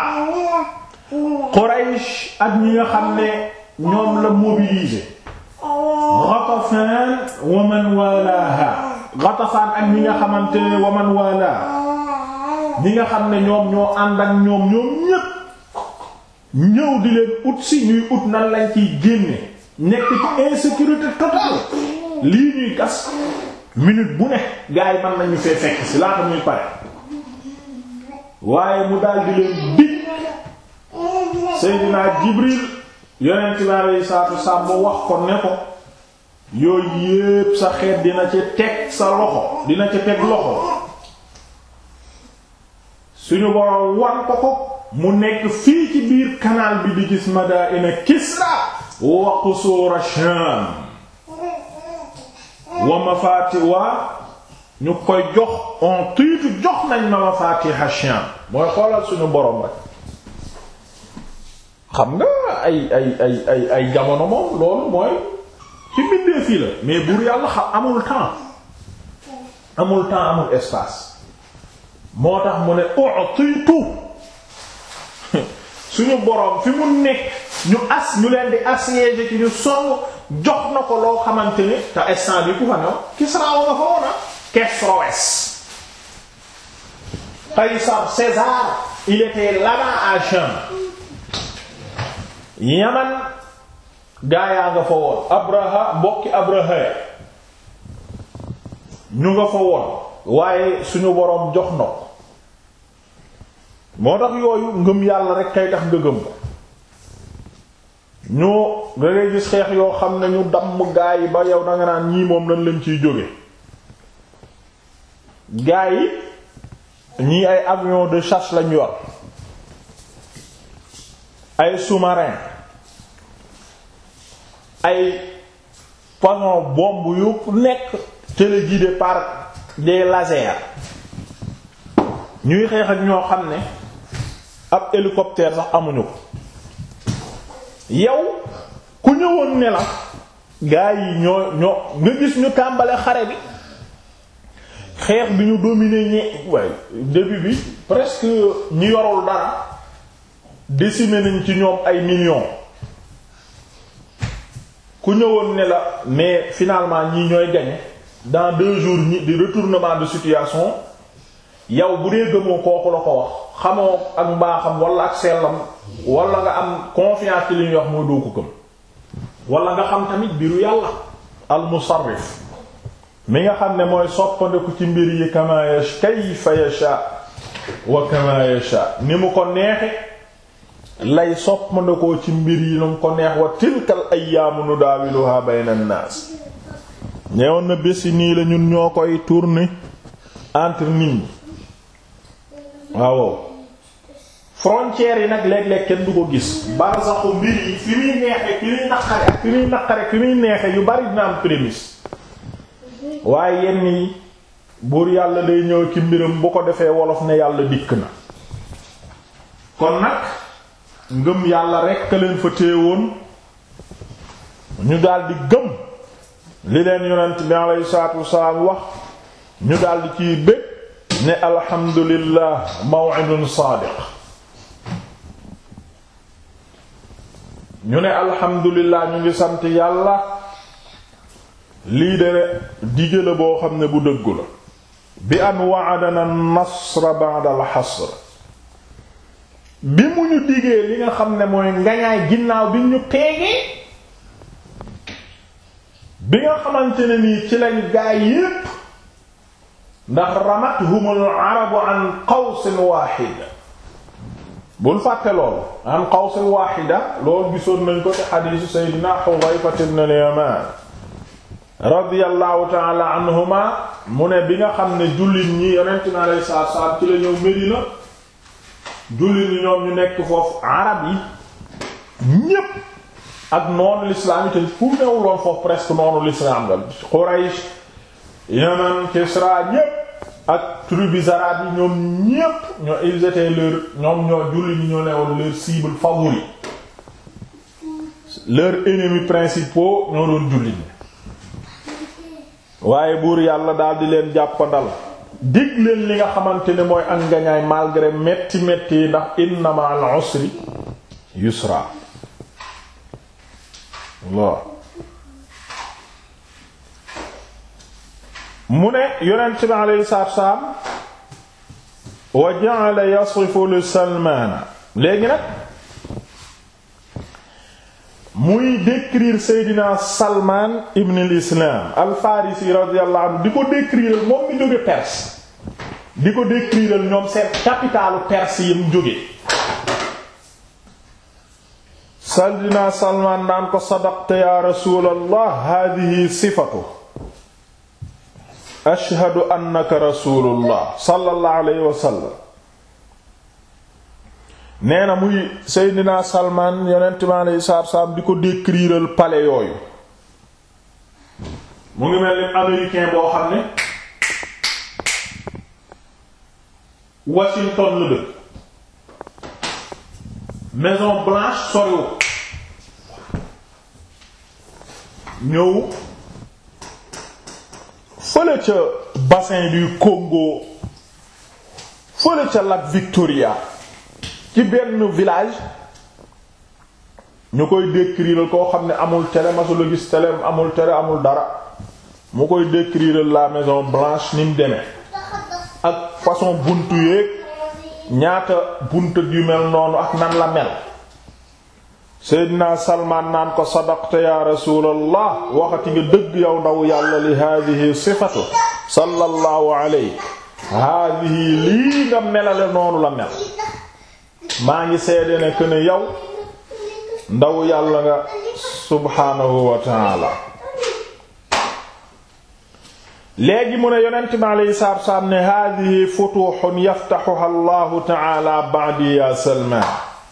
Quraysh ak ñi nga xam ne ñoom la mobiliser Ghatafan wa man walaha Ghatafan ak ñi nga xamante ne wa man walaha ñi nga xam ne ñoom ñoo ànd ak ñoom ñoom ñépp ñëw di leen ut si ñuy ut nan lañ ciy génne nekk ci insécurité totale lii ñuy gas minute bu ne gars yi mën nañu fee fekk si laata muy pare waaye mu daal di leen dig Seydina Jibril yonent bi alayhi salaatu wassalaam mu wax ko ne ko yooyu yépp sa xeet dina ci teg sa loxo dina ci teg loxo suñu boroom wan ko ko mu nekk fii ci biir canal bi di gis madaina Kisra wa qusur Sham wa mafaati wa ñu koy jox on tiitu jox nañ ma mafatih Sham mooy xoolal suñu boroom rek xam nga ay ay ay ay ay jamono moom loolu mooy ci bindee fii la mais buur yàlla xam amul temps amul temps amul espace moo tax mu ne utiitu suñu boroom fi mu nekk ñu as ñu leen di assiéger ci ñu sonn jox na ko loo xamante ni te instant bi ku fa new Kisra wa nga fa woona Kesroes Qaysar César il était là-bas à Sham Yaman gaayaa nga fa woon Abraha mbokki Abraha ñu nga fa woon waaye suñu boroom jox na ko moo tax yooyu ngëm yàlla rek kay tax nga gëm ko ñoo da ngay gis xeex yoo xam ne ñu damm gaa yi ba yow danga naan ñii moom lañ leen ciy jóge gaa yi ñii ay avion de chasse lañ yor ay sous-marin ay façon bombe yu nekk téléguidé par des lasers ñuy xeex ak ñoo xam ne ab hélicoptère sax amuñu ko yow ku ñëwoon ne la gaa yi ñoo ñoo nga gis ñu tàmbale xare bi xeex bi ñu dominer ñe waaye début bi presque ñu yorul dara décimer nañ ci ñoom ay millions ku ñëwoon ne la mais finalement ñii ñooy gagner dans deux jours ñi di retournement de situation yow bu dee gëmoo kooku la ko wax xamoo ak mbaaxam wala ak sellam wala nga am confiance ci li ñuy wax mooy doo ko gëm wala nga xam tamit biiru yàlla al musarrif mi nga xam ne mooy soppandeku ci mbir yi kama yash kayfa yasha wa kama yasha ni mu ko neexe lay soppandekoo ci mbir yi nu mu ko neex wa tilkal ayyaamu nudaawiluha bayna an-naas ñeewoon na bés yi nii la ñun ñoo koy tourner entre nit ñi waaw frontières yi nag léeg-léeg kenn du ko gis barsaxu mbir yi fi muy neexe fi muy naqare ak fi muy naqare fi muy neexe yu bari dina am prémisse waaye yenn yi buur yàlla day ñëw ci mbiram bu ko defee wolof ne yàlla dikk na kon nag ngëm yàlla rekk leen fa téewoon ñu daldi gëm li leen yonent bi alayhi salaatu wasalaam wax ñu daldi ciy bég ne alhamdulillah maw'idun saadiq ñu ne alhamdulillah ñu ngi sant yàlla lii de dige la boo xam ne bu dëggu la bi an wa'adana an-nasra ba'da al-hasr bi mu ñu digee li nga xam ne mooy ngañaay ginnaaw bi ñu peegee bi nga xamante ne nii ci lañ gaay yépp ndax ramathumul arabu an qawsin waaxida bul fàtte loolu an qawsin waaxida loolu gisoon nañ ko ci xadiisu seydina Xudayfa ibn al-Yamaan radiyallahu taala anhuma mu ne bi nga xam ne jullit ñi yonent mi alayhi salaatu salaam ci la ñëw Medina jullit ñi ñoom ñu nekk foofu arab yi ñépp ak noonu l'islam yi te fu newuloon foofu presque noonu l'islam la Quraysh Yaman Kisra ñépp ak tribus arabes yi ñoom ñépp ñoo ils étaient leur ñoom ñoo jullit ñi ñoo newoon leur cible favori leurs ennemis principaux ñoo doon jullit ñi waaye buur yàlla daal di leen jàppandal dig leen li nga xamante ne mooy ak ngañaay malgré metti metti yi ndax inna ma'al usri yusra Allah mu ne yonent bi alayhi salaatu wassalaam wa ja'ala yasifu li Salmaana léegi nag muy décrire Seydina Salman ibn al-Islam al-Farisi radiyallahu anhu di ko décrire moom mi jóge Perse di ko décrire ñoom seen capitalu Perse yi mu jóge Seydina Salmaan naan ko sadaqta ya rasuulallah haadihi sifatu ashhadu annaka rasuulullah sallallahu alayhi wa sallam nee na muy Seydina Salmaan yonent mi alayhi salaatu wa salaam di ko décriral palais yooyu mu ngi mel ni américain boo xam ne Washington la dëkk Maison Blanche soriwu ñëw fële ca bassin du Congo fële ca lac Victoria ci benn village ñu koy décrire koo xam ne amul télé masula gis télé amul télé amul dara mu koy décrire la Maison Blanche ni mu demee ak façon buntu yeeg ñaata buntu yu mel noonu ak nan la mel Seydina Salmaan naan ko sadaqta ya rasuulallah waxati nga dëgg yow ndaw yàlla li haadihi sifatu sallallahu alayhi haadihi lii nga melale noonu la mel maa ngi seede ne que ne yow ndaw yàlla nga subhaanahu wa taala léegi mu ne yonent mi alayhi salaatu wa salaam ne haadihi futuuhun yaftahuha allahu taala ba'di ya Salmaan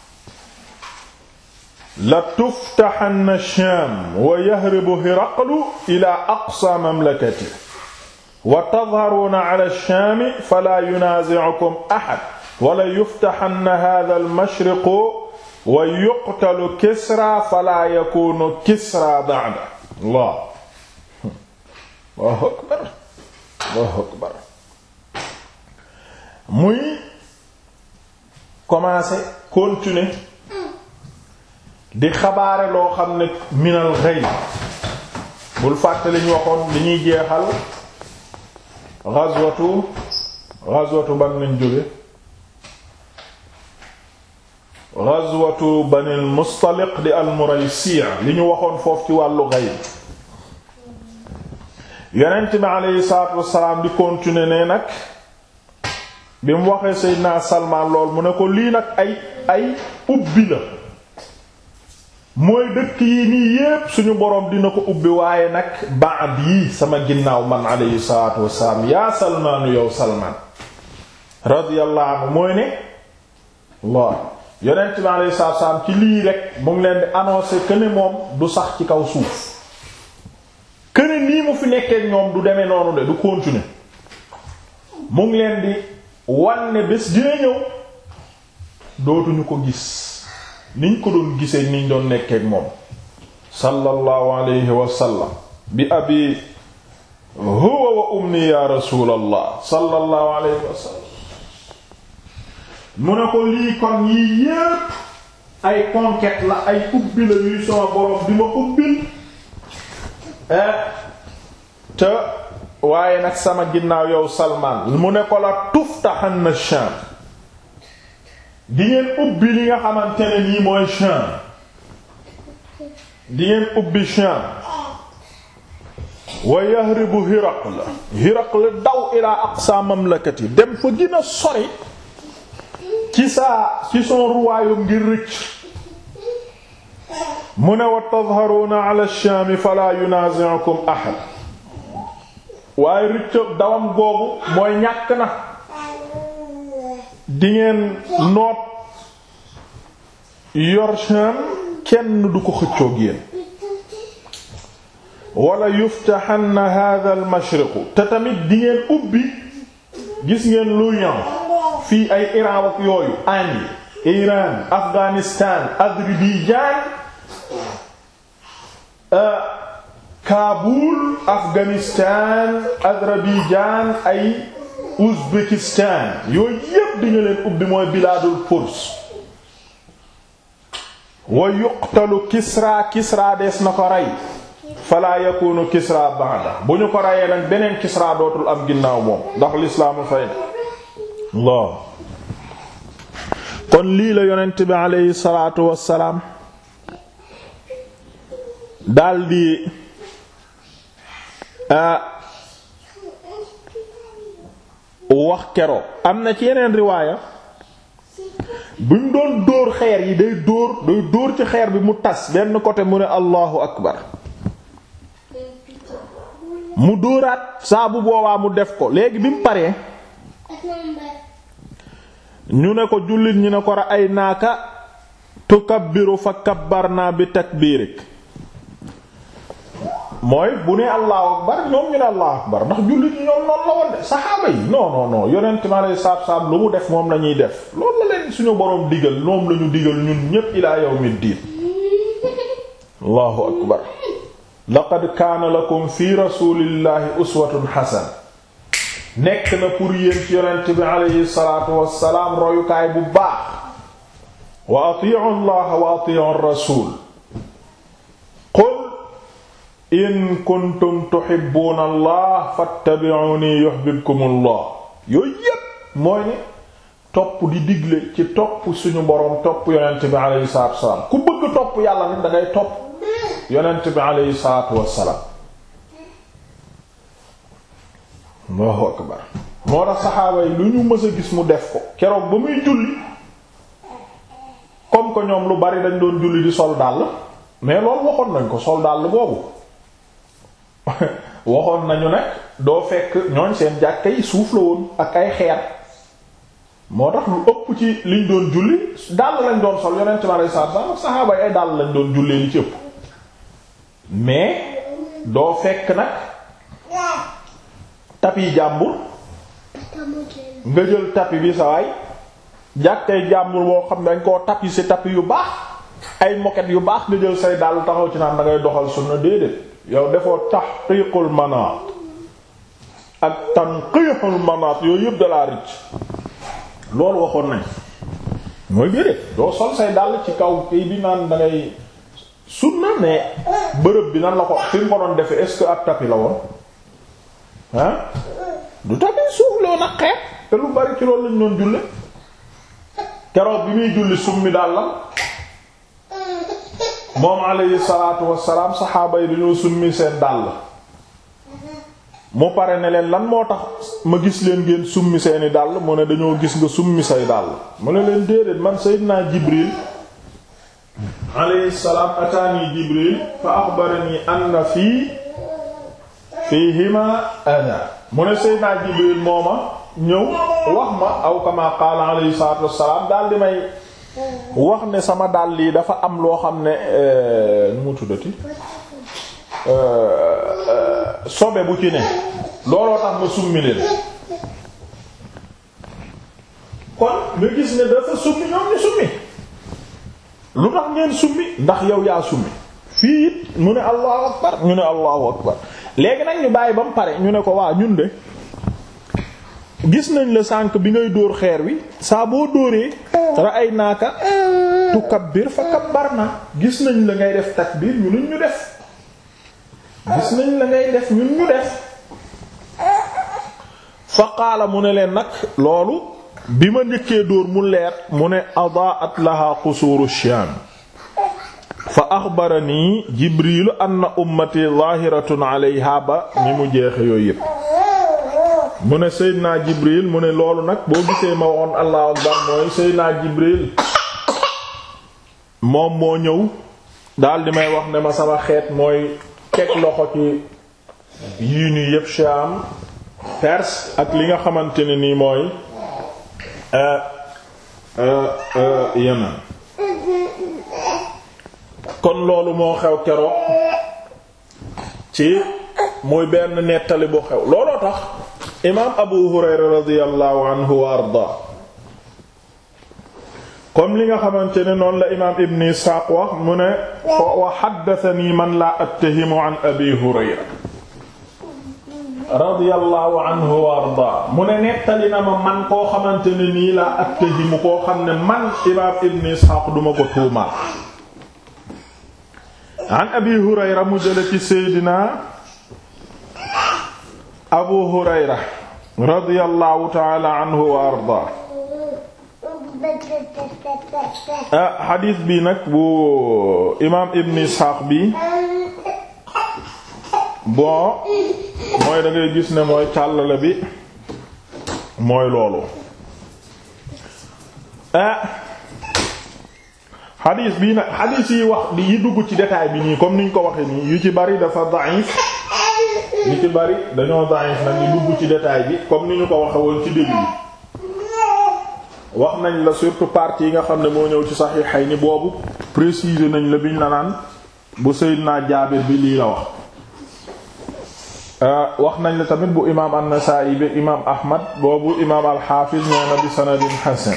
la tuftaxanna Shaam wa yahribu Hiraqlu ila aqsa mamlakati wa tadharuuna ala Shaami falaa yunaazi'ukum ahad wala yuftaxanna haadha al-mashriqu wa yuqtalu Kisra falaa yakuunu Kisra ba'da Allah Allahu akbar Allahu akbar muy commencer continuer di xabaare loo xam ne minal ghaib bul fàtte li ñu waxoon li ñuy jeexal ghazwatu ghazwatu ban lañ jóge ghazwatu banil mustaliq di al muraysi' li ñu waxoon foofu ci wàllu ghaib yonent bi aleyhi salaatu wassalaam di continuer ne nag bi mu waxee Seydina Salmaan lool mu ne ko lii nag ay ay ubbi la mooy dëkk yi nii yépp suñu boroom dina ko ubbi waaye nag baad yi sama ginnaaw man alayhi salaatu wassalaam yaa salmaanu yow salmaan radiyallahu anhu mooy ne Allah yonent bi alayhi salaatu wassalaam ci lii rek mu ngi leen di annoncer que ne moom du sax ci kaw suuf que ne nii mu fi nekkee ñoom du demee noonu de du continuer mu ngi leen di wan ne bés dina ñëw dootuñu ko gis niñ ko doon gisee niñ doon nekkeek moom sallallahu alayhi wa sallam bi abi huwa wa ummi ya rasulallah sallallahu alayhi wa sallam mu ne ko lii kon yii yépp ay conquête la ay ubbi la yuy sama borom bi ma ubbil te waaye nag sama ginnaaw yow Salmaan mu ne ko la tuftahanna Sham di ngeen ubbi li nga xamante ne nii mooy Sham di ngeen ubbi Sham wa yahribu Hiraql Hiraql daw ila aqsa mamlakati dem fa gën a sori ci saa ci son royaume ngir rëcc mu ne wa tadharuna ala Sham fala yunazi'ukum ahad waaye rëcc dawam googu mooy ñàkk na di ngeen noot yor Sham kenn du ko xëccoog yéen wala yuftahanna hadha al mashriqu te tamit di ngeen ubbi gis ngeen l'Orient fii ay Iran ak yooyu Inde Iran Afghanistan Azerbaïdjan Kaboul Afghanistan Azerbaïdjan ay Ouzbékistan yooyu yépp di nga leen ubbi mooy bilaadul Furs wa yuqtalu Kisra Kisra dees na ko rey fala yakunu Kisra ba'da bu ñu ko reyee nag beneen Kisra dootul am ginnaaw moom ndax lislaamu fay ne Allah kon lii la yonent bi aleyhi salaatu wassalaam daldi wax keroog am na ci yeneen riwaaya bi mu doon dóor xeer yi day dóor day dóor ci xeer bi mu tas benn côté mu ne allahu akbar mu dóoraat saa bu boobaa mu def ko léegi bi mu paree ñu ne ko jullit ñi ne ko ra ay naaka tukabbiru fa kabbarna bi takbirik mooy bu ne allahu akbar ñoom ñu ne allahu akbar ndax jullit ñi ñoom noonu la woon de saxaaba yi non non non yonent ma lay saab saab lu mu def moom lañuy def loolu la leen suñu boroom digal moom lañu digal ñun ñépp ilaa yawmid diin allahu akbar laqad kaana lakum fi rasulillahi uswatun hasana nekk na pour yéen ci yonent bi aleyhi salaatu wassalaam royukaay bu baax wa atii'u allaha wa atii'u rasul qul in kuntum tuhibbuuna allah fattabi'uuni yuhbibkumu allah yooyu yépp mooy ne topp di digle ci topp suñu boroom topp yonent bi aleyhi salaatu wassalaam ku bëgg topp yàlla nag dangay topp yonent bi aleyhi salaatu wassalaam allahu akbar moo tax saxaaba yi lu ñu mës a gis mu def ko keroog ba muy julli comme que ñoom lu bari dañ doon julli di sol dàll mais loolu waxoon nañ ko sol dàll boobu waxoon nañu nag doo fekk ñooñ seen jàkka yi suuf la woon ak ay xeer moo tax lu ëpp ci liñ doon julli dàll lañ doon sol yonent mi alayhi salaatu salaam saxaaba yi ay dàll lañ doon jullee li ci ëpp mais doo fekk nag tapi jàmbur nga jël tapi bi sa waay jàkkay jàmbur boo xam ne dañ koo tapi ci tapi yu baax ay moquette yu baax nga jël say dàll taxaw ci naan da ngay doxal sunna déedéet yow defoo tahqiqul manaat ak tanqihul manaat yooyu yëpp dalaa ricc loolu waxoon nañ mooy déedéet doo sol say dàll ci kaw kii bi naan da ngay sunna mais bërëb bi nan la ko fi mu ko doon defee est-ce que ab tapi la woon ah du tapi suuf loo nag xeet te lu bari ci loolu lañ doon julle keroog bi muy julli summi dàllam moom alayhi salaatu wassalaam saxaaba yi dañoo summi seen dàll mu pare ne leen lan moo tax ma gis leen ngeen summi seeni dàll mu ne dañoo gis nga summi say dàll mu ne leen déedéet man sayyidina Jibril alayhi salaam ataani Jibril fa axbarani anna fii fiihima ana mu ne sayyidina Jibril mooma ñëw wax ma aw kama qaala alayhi salaatu wassalaam daal di may wax ne sama dàll yi dafa am loo xam ne nu mu tuddati sobe bu ci ne looloo tax ma summi leen kon nga gis ne dafa summi ñoom ñu summi lu tax ngeen summi ndax yow yaa summi fii it mu ne allahu akbar ñu ne allahu akbar léegi nag ñu bàyyi ba mu pare ñu ne ko waa ñun de gis nañ la sànk bi ngay dóor xeer wi saa boo dóoree ra'ay naaka tukabbir fa kabbarna gis nañ la ngay def takbir ñu luñ ñu def gis nañ la ngay def ñun ñu def fa qaala mu ne leen nag loolu bi ma njëkkee dóor mu leer mu ne adaat laha qusuuru Shaam fa axbarani jibrilu anna ummati zahiratun alayha ba ni mu jeexe yooyu yépp mu ne Seydina Jibril mu ne loolu nag boo gisee ma waxoon allahu akbar mooy Seydina Jibril moom moo ñëw daal di may wax ne ma sama xeet mooy teg loxo ci yii nii yépp Sham Perse ak li nga xamante ne nii mooy Yemen kon loolu moo xew keroog ci muy benn nettali bu xew looloo tax imaam Abu Hurayra radiyallahu anhu wa arda comme li nga xamante ne noonu la imaam Ibn Isxaaq wax mu ne wa haddathanii man laa attahimu an Abi Hurayra radiyallahu anhu wa arda mu ne nettali na ma man koo xamante ne nii laa attahimu koo xam ne man imaam Ibn Isxaaq duma ko tuumaal an Abi Hurayra mu jële ci Seydina Abu Hurayra radiyallahu ta'ala anhu wa arda ah xadiis bi nag bu imaam Ibn Isxaaq bi bon mooy da ngay gis ne mooy càllale bi mooy loolu ah xadiis bii nag xadiis yi wax yi dugg ci détail bi nii comme niñ ko waxee nii yu ci bari dafa da'if yu ci bari dañoo da'if nag ñu dugg ci détail bi comme ni ñu ko waxe woon ci début wax nañ la surtout partie yi nga xam ne moo ñëw ci Sahihayni boobu préciser nañ la biñ la naan bu Seydina Jaabir bi lii la wax wax nañ la tamit bu imaam an-Nasaa'i bi imaam Ahmad boobu imaam al-Hafiz nee na bi sanadin hasan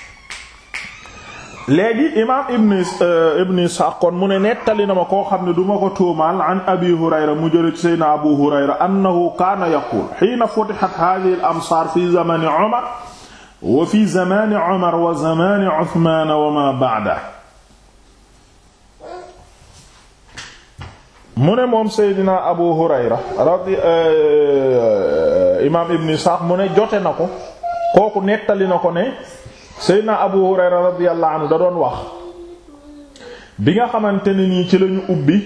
léegi imaam ibn ibn Isxaaq kon mu ne nettali na ma koo xam ne du ma ko tuumaal an Abi Hurayra mu jële ci Seydina Abu Hurayra annahu kaana yaquul hiina futihat haadhihi al-amsaar fi zamani Umar wa fi zamani Umar wa zamani Usmaan wa maa ba'dahu mu ne moom Seydina Abu Hurayra radi imaam ibn Isxaaq mu ne jote na ko kooku nettali na ko ne Seydina Abu Hurayra radiyallahu anhu da doon wax bi nga xamante ne nii ci lañu ubbi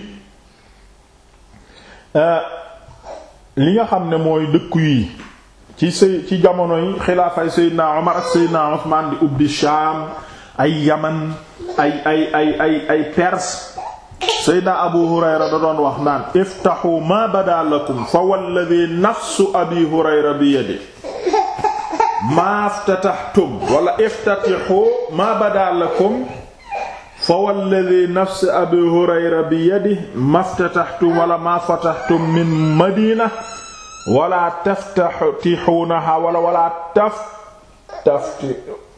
li nga xam ne mooy dëkku yi ci sëy ci jamono yi xilaafay Seydina Omar ak Seydina Usmaan di ubbi Shaam ay Yaman ay ay ay ay ay Perse Seydina Abu Hurayra da doon wax naan iftahu ma bada lakum fa walladhi nafsu Abi Hurayra bi yadihi ma ftataxtum wala iftatihu ma bada lakum fa walladhi nafsu Abi Hurayra bi yadihi ma ftataxtum wala ma fataxtum min madina wala taftatihunaha wala wala taf tafti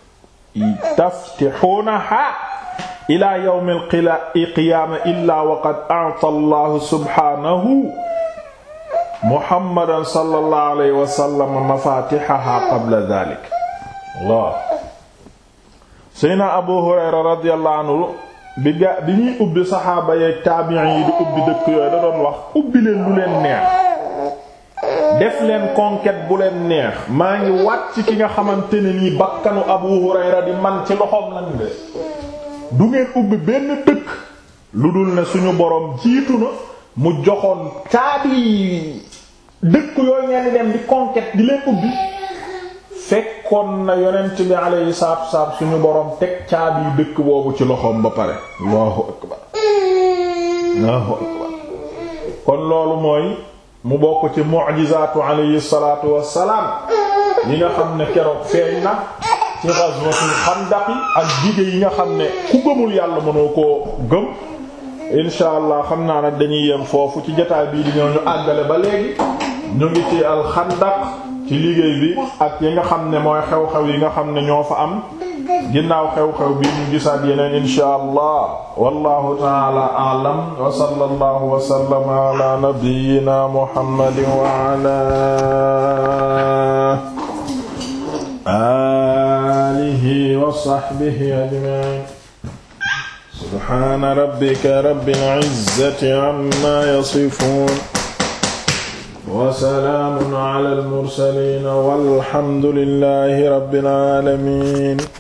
taftihunaha ila yawm al-qiyaama illaa wa qad a'ta Allahu subhaanahu Muhammadan sallallahu alayhi wa sallam mafaatihahaa qabla dhaalik Allah Seydina Abu Hurayra radiyallahu anhu bi ga bi ñuy ubbi saxaaba yeek taabiin yi di ubbi dëkk yooyu da doon wax ubbi leen lu leen neex def leen conquête bu leen neex maa ngi wat ci ki nga xamante ne nii bakkanu Abu Hurayra di man ci loxoom lan de du ngeen ubbi benn dëkk lu dul ne suñu boroom jiitu na mu joxoon caabi dëkk yooyu ngeen di dem di conquête di leen ubbi fekkoon na yonent bi alayhi salaatu wassalaam suñu boroom teg caabi dëkk boobu ci loxoom ba pare allahu akbar allahu akbar kon loolu mooy mu bokk ci mu'jizaatu alayhi salaatu wassalaam yi nga xam ne keroog feeñ na ci ghazwatul xandaq ak dige yi nga xam ne ku gëmul yàlla mënoo koo gëm insha allah xam naa nag dañuy yem foofu ci jotaay bii di ñëw ñu àggale ba léegi ñu ngi ci alxandaq ci liggéey bi ak yi nga xam ne mooy xew-xew yi nga xam ne ñoo fa am ginnaaw xew-xew bi ñu gisaat yeneen insha allah wallahu taala a'lam wa sallallahu wa sallama ala nabiyyina muhammadin wa ala alihi wa sahbihi ajma'in subhana rabbika rabbil izzati amma yasifun wa salaamun ala al mursalin walhamdulillahi rabbil alamin